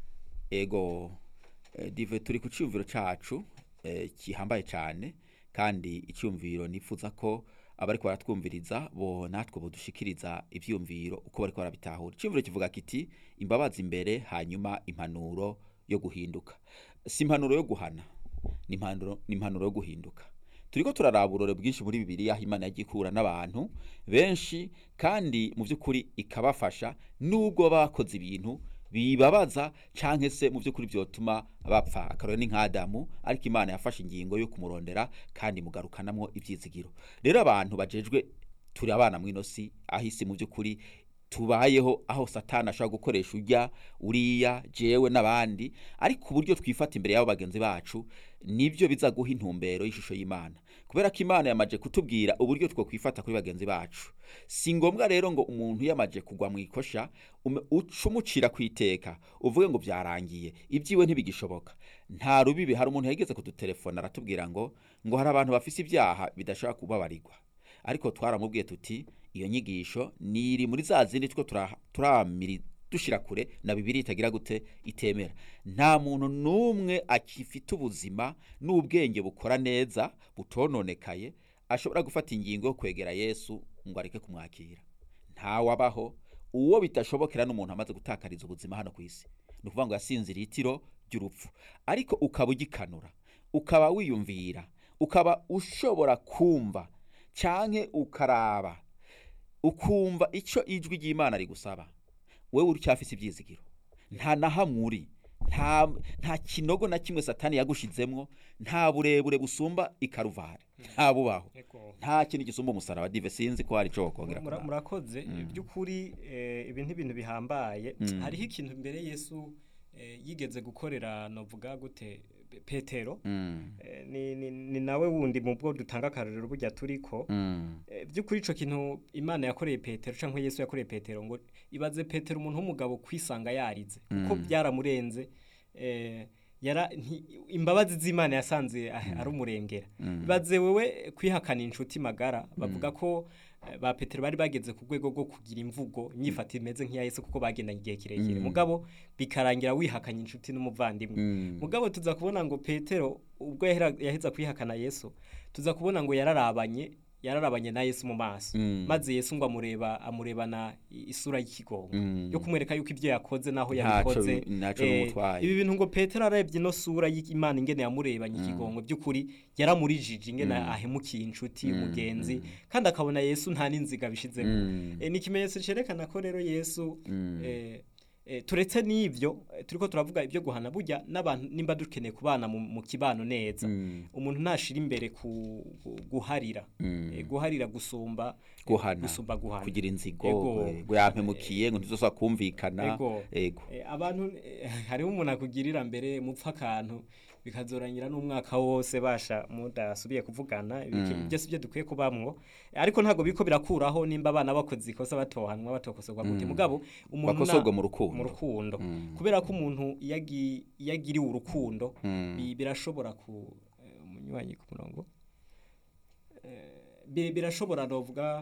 ego eh, dive turi ku cyumviro cacu eh, gihambaye cyane kandi icyumviro nifuza ko abari baratwumviriza bo natwe budushikiriza ibyumviro uko bari barabitahura icyumviro kivuga kiti imbabazi imbere hanyuma impanuro yo guhinduka si impanuro yo guhana ni impanuro ni impanuro yo guhinduka turiko turaraba uburore bwinshi muri bibiliya aho imana yagiye ikura n'abantu benshi kandi mu by'ukuri ikabafasha nubwo baba bakoze ibintu bibabaza canke se mu by'ukuri byotuma bapfa akarore ni nk'adamu ariko imana yafashe ingingo yo kumurondera kandi mugarukanamwo ibyizigiro rero abantu bajejwe turi abana mw'ino si aho isi mu by'ukuri tubayeho aho satani ashobora gukoresha ujya uriya jewe n'abandi ariko uburyo twifata imbere y'abo bagenzi bacu nibyo biza guha intumbero y'ishusho y'imana kubera ko imana yamaje kutubwira uburyo two kwifata kuri bagenzi bacu si ngombwa rero ngo umuntu yamaje kugwa mu ikosha ume- uce umucira ku iteka uvuge ngo byarangiye ibyiwe ntibigishoboka nta rubibi hari umuntu yageze kudutelefona aratubwira ngo ngo hari abantu bafise ibyaha bidashobora kubabarirwa ariko twaramubwiye tuti iyo nyigisho niri muri za zindi two tura- turamiri dushira kure na bibiri itagira gute itemera nta muntu n'umwe akifite ubuzima n'ubwenge bukora neza butononekaye ashobora gufata ingingo yo kwegera yesu ngo areke kumwakira ntawabaho uwo bitashobokera n'umuntu amaze gutakariza ubuzima hano ku isi ni ukuvuga ngo yasinzira itiro ry'urupfu ariko ukaba ugikanura ukaba wiyumvira ukaba ushobora kumva canke ukaraba ukumva ico ijwi ry'imana rigusaba wewe uracyafise ibyizigiro nta na hamwe uri nta nta kinogo na kimwe satani yagushizemwo nta burebure busumba ikaruvari nta bubaho Ego. nta kintu gisumba umusaraba dive sinzi ko hari ico wokongera Mura- kuraba. murakoze by'ukuri eh, ibi ntibintu bihambaye Mm. hariho ikintu mbere yesu eh, yigeze gukorera novuga gute Pe- petero Mm, Eh, ni, ni, ni nawe wundi mu bwo dutanga akarorero burya turiko mm, Eh, by'ukuri ico kintu imana yakoreye petero canke yesu yakoreye petero ngo ibaze petero umuntu w'umugabo kwisanga yarize kuko Mm. byaramurenze eh, yara nti- imbabazi z'imana yasanze ah- ari umurengera Mm. ibaze wewe kwihakana inshuti magara bavuga ko eh, ba petero bari bageze ku rwego rwo kugira imvugo imyifatire imeze nk'iya yesu kuko bagendanye igihe kirekire Mm. mugabo bikarangira wihakanye inshuti n'umuvandimwe mm, mugabo tuza kubona ngo petero ubwo yahera- yaheza kwihakana yesu tuza kubona ngo yararabanye yararabanye na yesu mu maso Mm. maze yesu ngo amureba amurebana i- isura y'ikigongo Mm. yo kumwereka yuko ibyo yakoze naho Ntaco yabikoze bi- ntaco Eh, bimutwaye. ibi bintu ngo petero arebye ino sura y'imana ingene yamurebanye ikigongo by'ukuri yaramurijije ingene ahemukiye inshuti umugenzi kandi akabona yesu nta n'inziga bishizemo Mm. Eh, ni ikimenyetso cerekana ko rero yesu Mm. eh, eh, turetse n'ibyo eh, turiko turavuga ibyo guhana burya n'abantu nimba dukeneye kubana mu, mu kibano neza Mm. umuntu ntashira imbere ku gu- guharira Mm. Eh, guharira gusumba guhana gusumba guhana kugira inzigo Ego. eh, ngo yampemukiye ngo ntizosaba kumvikana ego ego Eh, abantu eh, hariho umuntu akugirira mbere mupfa akantu bikazoranyira n'umwaka wose basha mudasubiye kuvugana ibiki- Mm. byose ibyo dukwiye kubamwo Eh, ariko ntabwo biriko birakuraho nimba abana bakoze ikosa batohanwa batokosorwa gute Mm. mugabo umuntu na- Bakosorwa mu rukundo. mu rukundo Mm. kubera ko umuntu iyo agi- iyo agiriwe urukundo Mm. bi- birashobora ku eh, umunywanyi ku murongo Eh, bi- birashobora novuga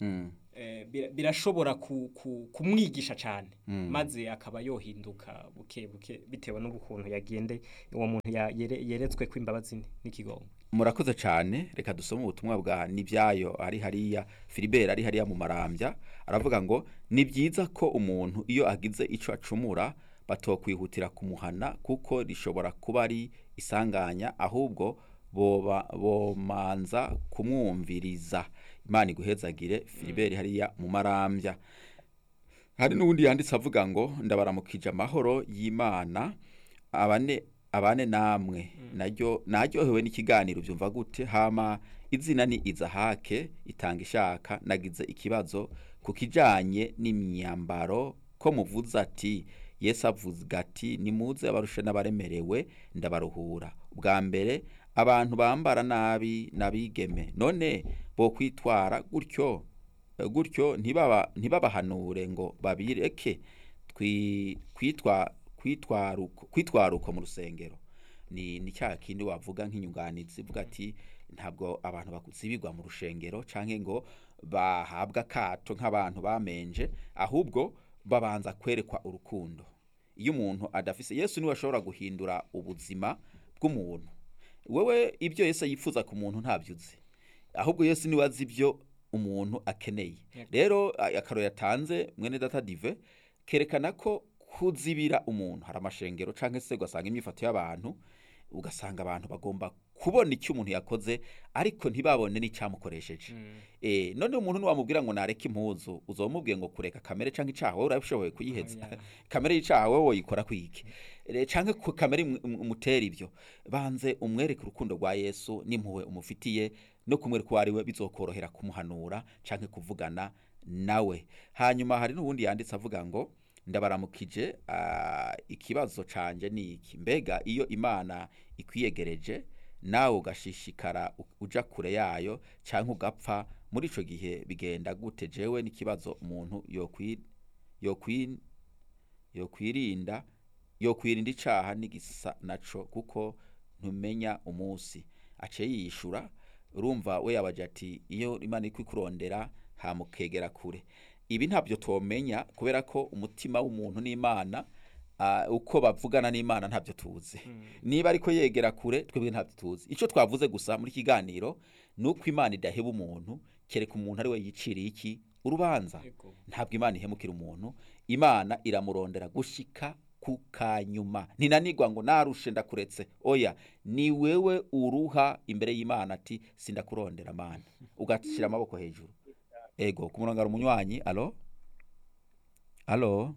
Mm. eh, bira- birashobora ku- ku- kumwigisha cyane maze akaba yohinduka buke buke bitewe n'ukuntu yagende uwo muntu ya- yere- yeretswe ko imbabazi ni- n'ikigongo murakoze cyane reka dusome ubutumwa bwa nibyayo ari hariya filibert ari hariya mu marambya aravuga ngo ni byiza ko umuntu iyo agize icyo acumura batokwihutira kumuhana kuko rishobora kuba ari isanganya ahubwo boba bomanza kumwumviriza imana iguhezagire filibert hariya mu marambya hari n'ubundi yanditse avuga ngo ndabaramukije amahoro y'imana abane abane namwe naryo naryohewe n'ikiganiro byumva gute hama izina ni izahake itanga ishaka nagize ikibazo ku kijanye n'imyambaro ko muvuze ati yesu avuga ati nimuze abarusha n'abaremerewe ndabaruhura ubwa mbere abantu bambara nabi n'abigeme none bo kwitwara gutyo gutyo ntibaba ntibabahanure ngo babireke twi- kwitwa kwitwaruko kwitwaruko mu rusengero ni ni cya kindi wavuga nk'inyunganizi ivuga ati ntabwo abantu bakuzibigwa mu rushengero canke ngo bahabwa akato nk'abantu bamenje ahubwo babanza kwerekwa urukundo iyo umuntu adafise yesu niwe ashobora guhindura ubuzima bw'umuntu wewe ibyo yesu yifuza ku muntu ntabyo uzi ahubwo yesu niwe azi ibyo umuntu akeneye rero a- akaroro yatanze mwene data dive kerekana ko kuzibira umuntu hari amashengero cyangwa se ugasanga imyifato y'abantu ugasanga abantu bagomba kubona icyo umuntu yakoze ariko ntibabone n'icyamukoresheje eh none umuntu niwamubwira ngo nareke impuzu uzomubwiye ngo kureka kamere cyangwa icaha wowe urabishoboye kuyiheza Oya. Yego. ntabwo imana ihemukira umuntu imana iramurondera gushika ku kanyuma ntinanigwa ngo narushe ndakuretse oya ni wewe uruha imbere y'imana ati sindakurondera mana ugashyira amaboko hejuru ego ku murongo hari umunywanyi alo alo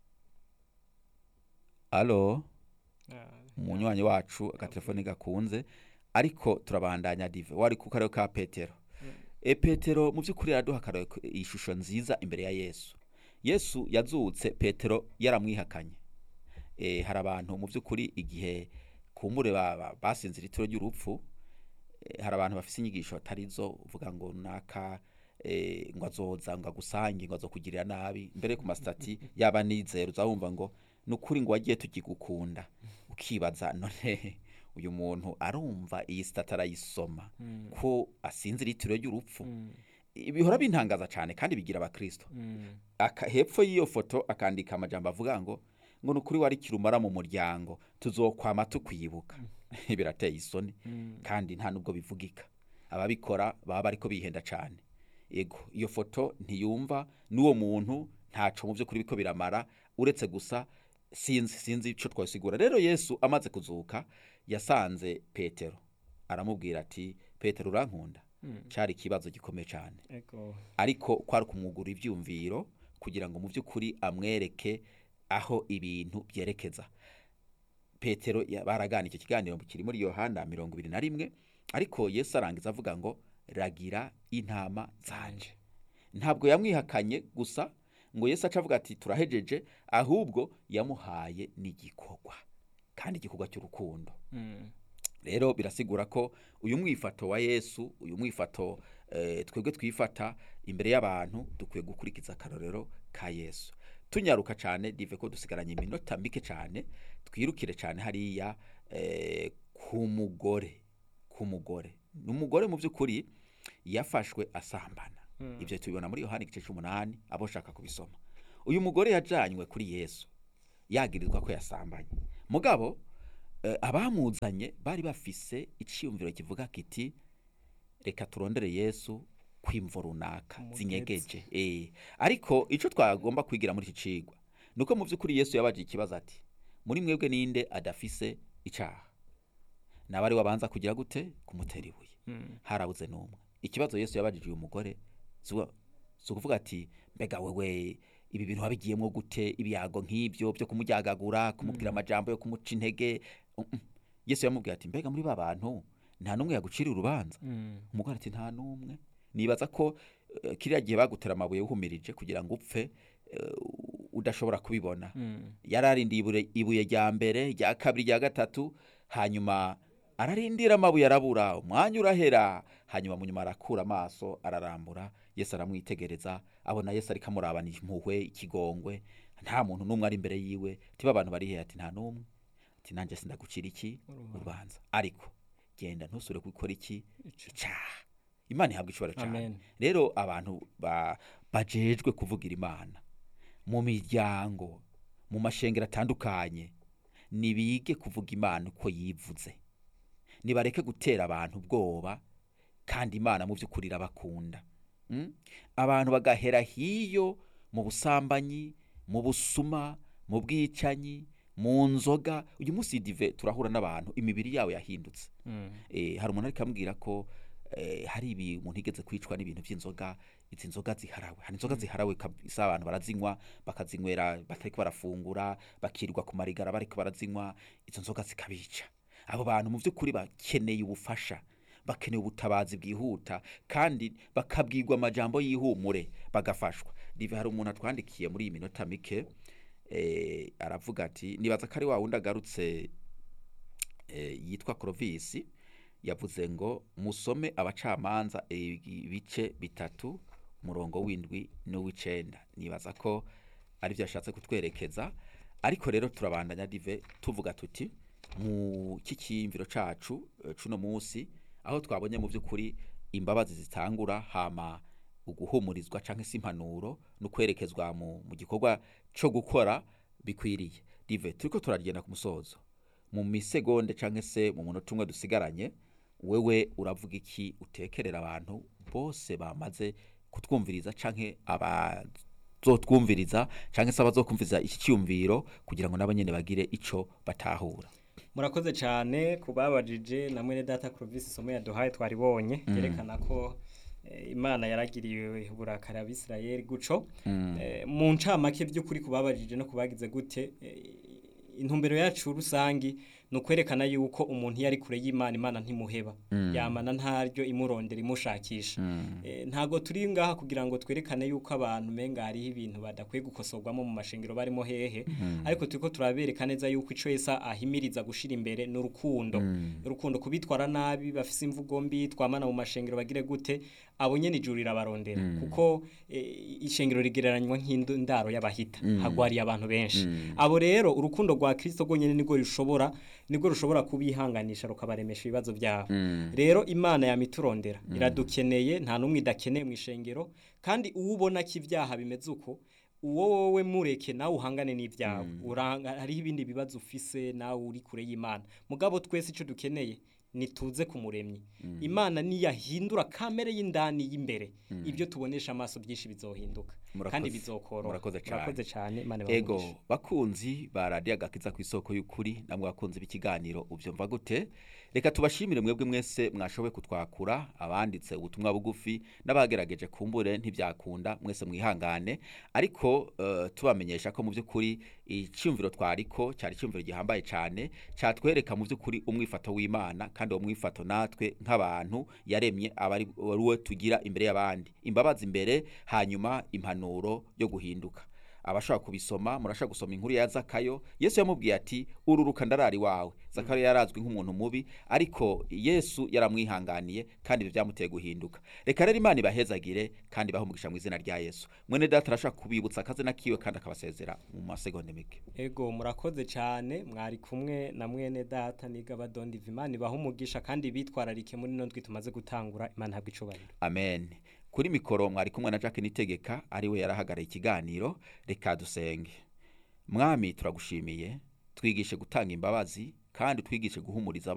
alo umunywanyi wacu agatelefone gakunze ariko turabandanya dive wari ku karere ka petero e petero mu by'ukuri araduha akarere k- ishusho nziza imbere ya yesu yesu yazutse petero yaramwihakanye e, hari abantu mu by'ukuri igihe kumbure ba- ba- basinzira itiro ry'urupfu eh, hari abantu bafise inyigisho atari zo uvuga ngo naka eh, ngo azoza ngo agusange ngo azokugirira nabi mbere ku masitati yaba nizero uzawumva ngo ni ukuri ngo wagiye tugigukunda ukibaza none uyu muntu arumva iyi sitati arayisoma ko asinzira itiro ry'urupfu bihora bintangaza cyane kandi bigira abakristo aka hepfo y'iyo foto akandika amajambo avuga ngo ngo ni ukuri wari kirumara mu muryango tuzokwama tukwibuka birateye isoni kandi nta nubwo bivugika ababikora baba bariko bihenda cyane yego iyo foto ntiyumva n'uwo muntu ntaco mu by'ukuri biko biramara uretse gusa sinzi sinzi ico twasigura rero yesu amaze kuzuka yasanze petero aramubwira ati petero urankunda cyari ikibazo gikomeye cyane Ego. ariko kwari kumwugura ibyumviro kugira ngo mu by'ukuri amwereke aho ibintu byerekeza petero ya- baragana icyo kiganiro kiri muri yohana mirongo ibiri na rimwe ariko yesu arangiza avuga ngo ragira intama zanje ntabwo yamwihakanye gusa ngo yesu aca avuga ati turahejeje ahubwo yamuhaye n'igikorwa kandi igikorwa cy'urukundo Mm. rero birasigura ko uyu mwifato wa yesu uyu mwifato eh, twebwe twifata imbere y'abantu dukwiye gukurikiza akarorero ka yesu tunyaruka cyane dive ko dusigaranye iminota mike cyane twirukire cyane hariya eh, ku mugore ku mugore ni umugore mu by'ukuri yafashwe asambana ibyo tubibona muri yohani igice cy'umunani abo ushaka kubisoma uyu mugore yajanywe kuri yesu yagirizwa ko yasambanye mugabo eh, abamuzanye bari bafise icyiyumviro kivuga kiti reka turondere yesu kwimvo runaka Umugezi. zinyegeje eh ariko ico twagomba kwigira muri iki cigwa nuko mu by'ukuri yesu yabaje ikibazo ati muri mwebwe ninde adafise icaha nabari wabanza kugira gute kumutera ibuye harabuze n'umwe ikibazo yesu yabajije uyu mugore si ukuvuga ati mbega wewe ibi bintu wabigiyemo gute ibyago nk'ibyo byo kumuryagagura kumubwira amajambo yo kumuca intege Mm, mm. yesu yamubwiye ati mbega muri ba bantu nta n'umwe yagucira urubanza umugore ati nta n'umwe nibaza ko eh, kiriya gihe bagutera amabuye wuhumirije kugira ngo upfe eh, udashobora kubibona yararindiye ibure- ibuye rya mbere rya kabiri rya gatatu hanyuma ararindira amabuye arabura umwanya urahera hanyuma mu nyuma arakura amaso ararambura yesu aramwitegereza abona yesu ariko amurabana impuhwe ikigongwe nta muntu n'umwe ari imbere yiwe tiba abantu bari hehe ati nta n'umwe ati nanjye sindagucira iki urubanza ariko genda ntusure gukora iki icyaha imana ihabwa ishobora cyane Amen. rero abantu ba- bajejwe kuvugira imana mu miryango mu mashengero atandukanye nibige kuvuga imana uko yivuze nibareke gutera abantu ubwoba kandi imana mu by'ukuri irabakunda Mm? abantu bagahera hiyo mu busambanyi mu busuma mu bwicanyi mu nzoga uyu munsi dive turahura n'abantu imibiri yawe yahindutse eh, hari umuntu ariko ambwira ko eh, hari ibi umuntu igeze kwicwa n'ibintu by'inzoga izi nzoga ziharawe hari inzoga ziharawe kabisa abantu barazinywa bakazinywera batariko barafungura bakirirwa ku marigara bariko barazinywa izo nzoga zikabica abo bantu mu by'ukuri bakeneye ubufasha bakeneye ubutabazi bwihuta kandi bakabwirwa amajambo y'ihumure bagafashwa dive hari umuntu atwandikiye muri iyi minota mike eh, aravuga ati nibaza ko ari wa wundi agarutse eh, yitwa Clovis yavuze ngo musome abacamanza ibice bitatu umurongo w'indwi n'uw'icenda nibaza ko ari byo yashatse kutwerekeza ariko rero turabandanya dive tuvuga tuti mu kikiyumviro cacu eh, cuno munsi aho twabonye mu by'ukuri imbabazi zitangura hama uguhumurizwa canke se impanuro no kwerekezwa mu, mu gikorwa co gukora bikwiriye dive turiko turagenda ku musozo mu misegonde canke se mu munota umwe dusigaranye wewe uravuga iki utekerera abantu bose bamaze kutwumviriza canke abazotwumviriza canke se abazokumviriza iki cyumviro kugira ngo nabo nyene bagire ico batahura murakoze cyane ku babajije na mwene data Clovis isomo yaduhaye twaribonye yerekana ko eh, imana yaragiriye uburakari abisirayeli guco Eh, mu ncamake by'ukuri ku babajije no kubagize gute eh, intumbero yacu rusangi ni ukwerekana yuko umuntu iyo ari kure y'imana imana ntimuheba yamana ntaryo imurondera imushakisha Eh, ntago turi ngaha kugira ngo twerekane yuko abantu menga hariho ibintu badakwiye gukosorwamo mu mashengero barimo hehe ariko turiko turabereka neza yuko ico yesa ahimiriza gushira imbere n'urukundo urukundo kubitwara nabi bafise imvugo mbi twamana mu mashengero bagire gute abo nyene ijuru rirabarondera kuko eh, ishengero rigereranywa nk'indaro y'abahita hagwariye abantu benshi abo rero urukundo rwa Kristo rwonyene nirwo rushobora nirwo rushobora kubihanganisha rukabaremesha ibibazo byabo rero imana yamiturondera iradukeneye nta n'umwe idakeneye mu ishengero kandi uwo ubona ko ibyaha bimeze uko uwo wowe mureke nawe uhangane n'ibyawe uranga hariho ibindi bibazo ufise nawe uri kure y'imana mugabo twese icyo dukeneye nituze ku muremyi imana niyahindura kamere y'indani y'imbere ibyo tubonesha amaso byinshi bizohinduka Murakoze. kandi bizokoroha Murakoze cane. murakoze cyane imana ego ibahe bakunzi ba radiyo agakiza ku isoko y'ukuri namwe bakunzi b'ikiganiro ubyumva gute reka tubashimire mwebwe mwese mwashoboye kutwakura abanditse ubutumwa bugufi n'abagerageje kumbure ntibyakunda mwese mwihangane ariko eh, tubamenyesha ko mu by'ukuri icyumviro twariko cyari icyumviro gihambaye cyane cyatwereka mu by'ukuri umwifato w'imana kandi uwo mwifato natwe nk'abantu yaremye aba ari ari we tugira imbere y'abandi imbabazi imbere hanyuma impanuro yo guhinduka abashaka kubisoma murashaka gusoma inkuru ya zakayo yesu yamubwiye ati ururuka ndarari wawe zakayo yarazwi nk'umuntu mubi ariko yesu yaramwihanganiye kandi ibyo byamuteye guhinduka reka rero imana ibahezagire kandi bahumugisha mu izina rya yesu mwene data arashaka kubibutsa akazina kiwe kandi akabasezera mu masegonde mike ego murakoze cyane mwari kumwe na mwene data niga badondiva imana ibaha umugisha kandi bitwararike muri ino ndwi tumaze gutangura imana ihabwa icubahiro amen kuri mikoro mwari kumwe na Jacques Nitegeka ariwe yarahagaraye ikiganiro reka dusenge mwami turagushimiye twigishe gutanga imbabazi kandi twigishe guhumuriza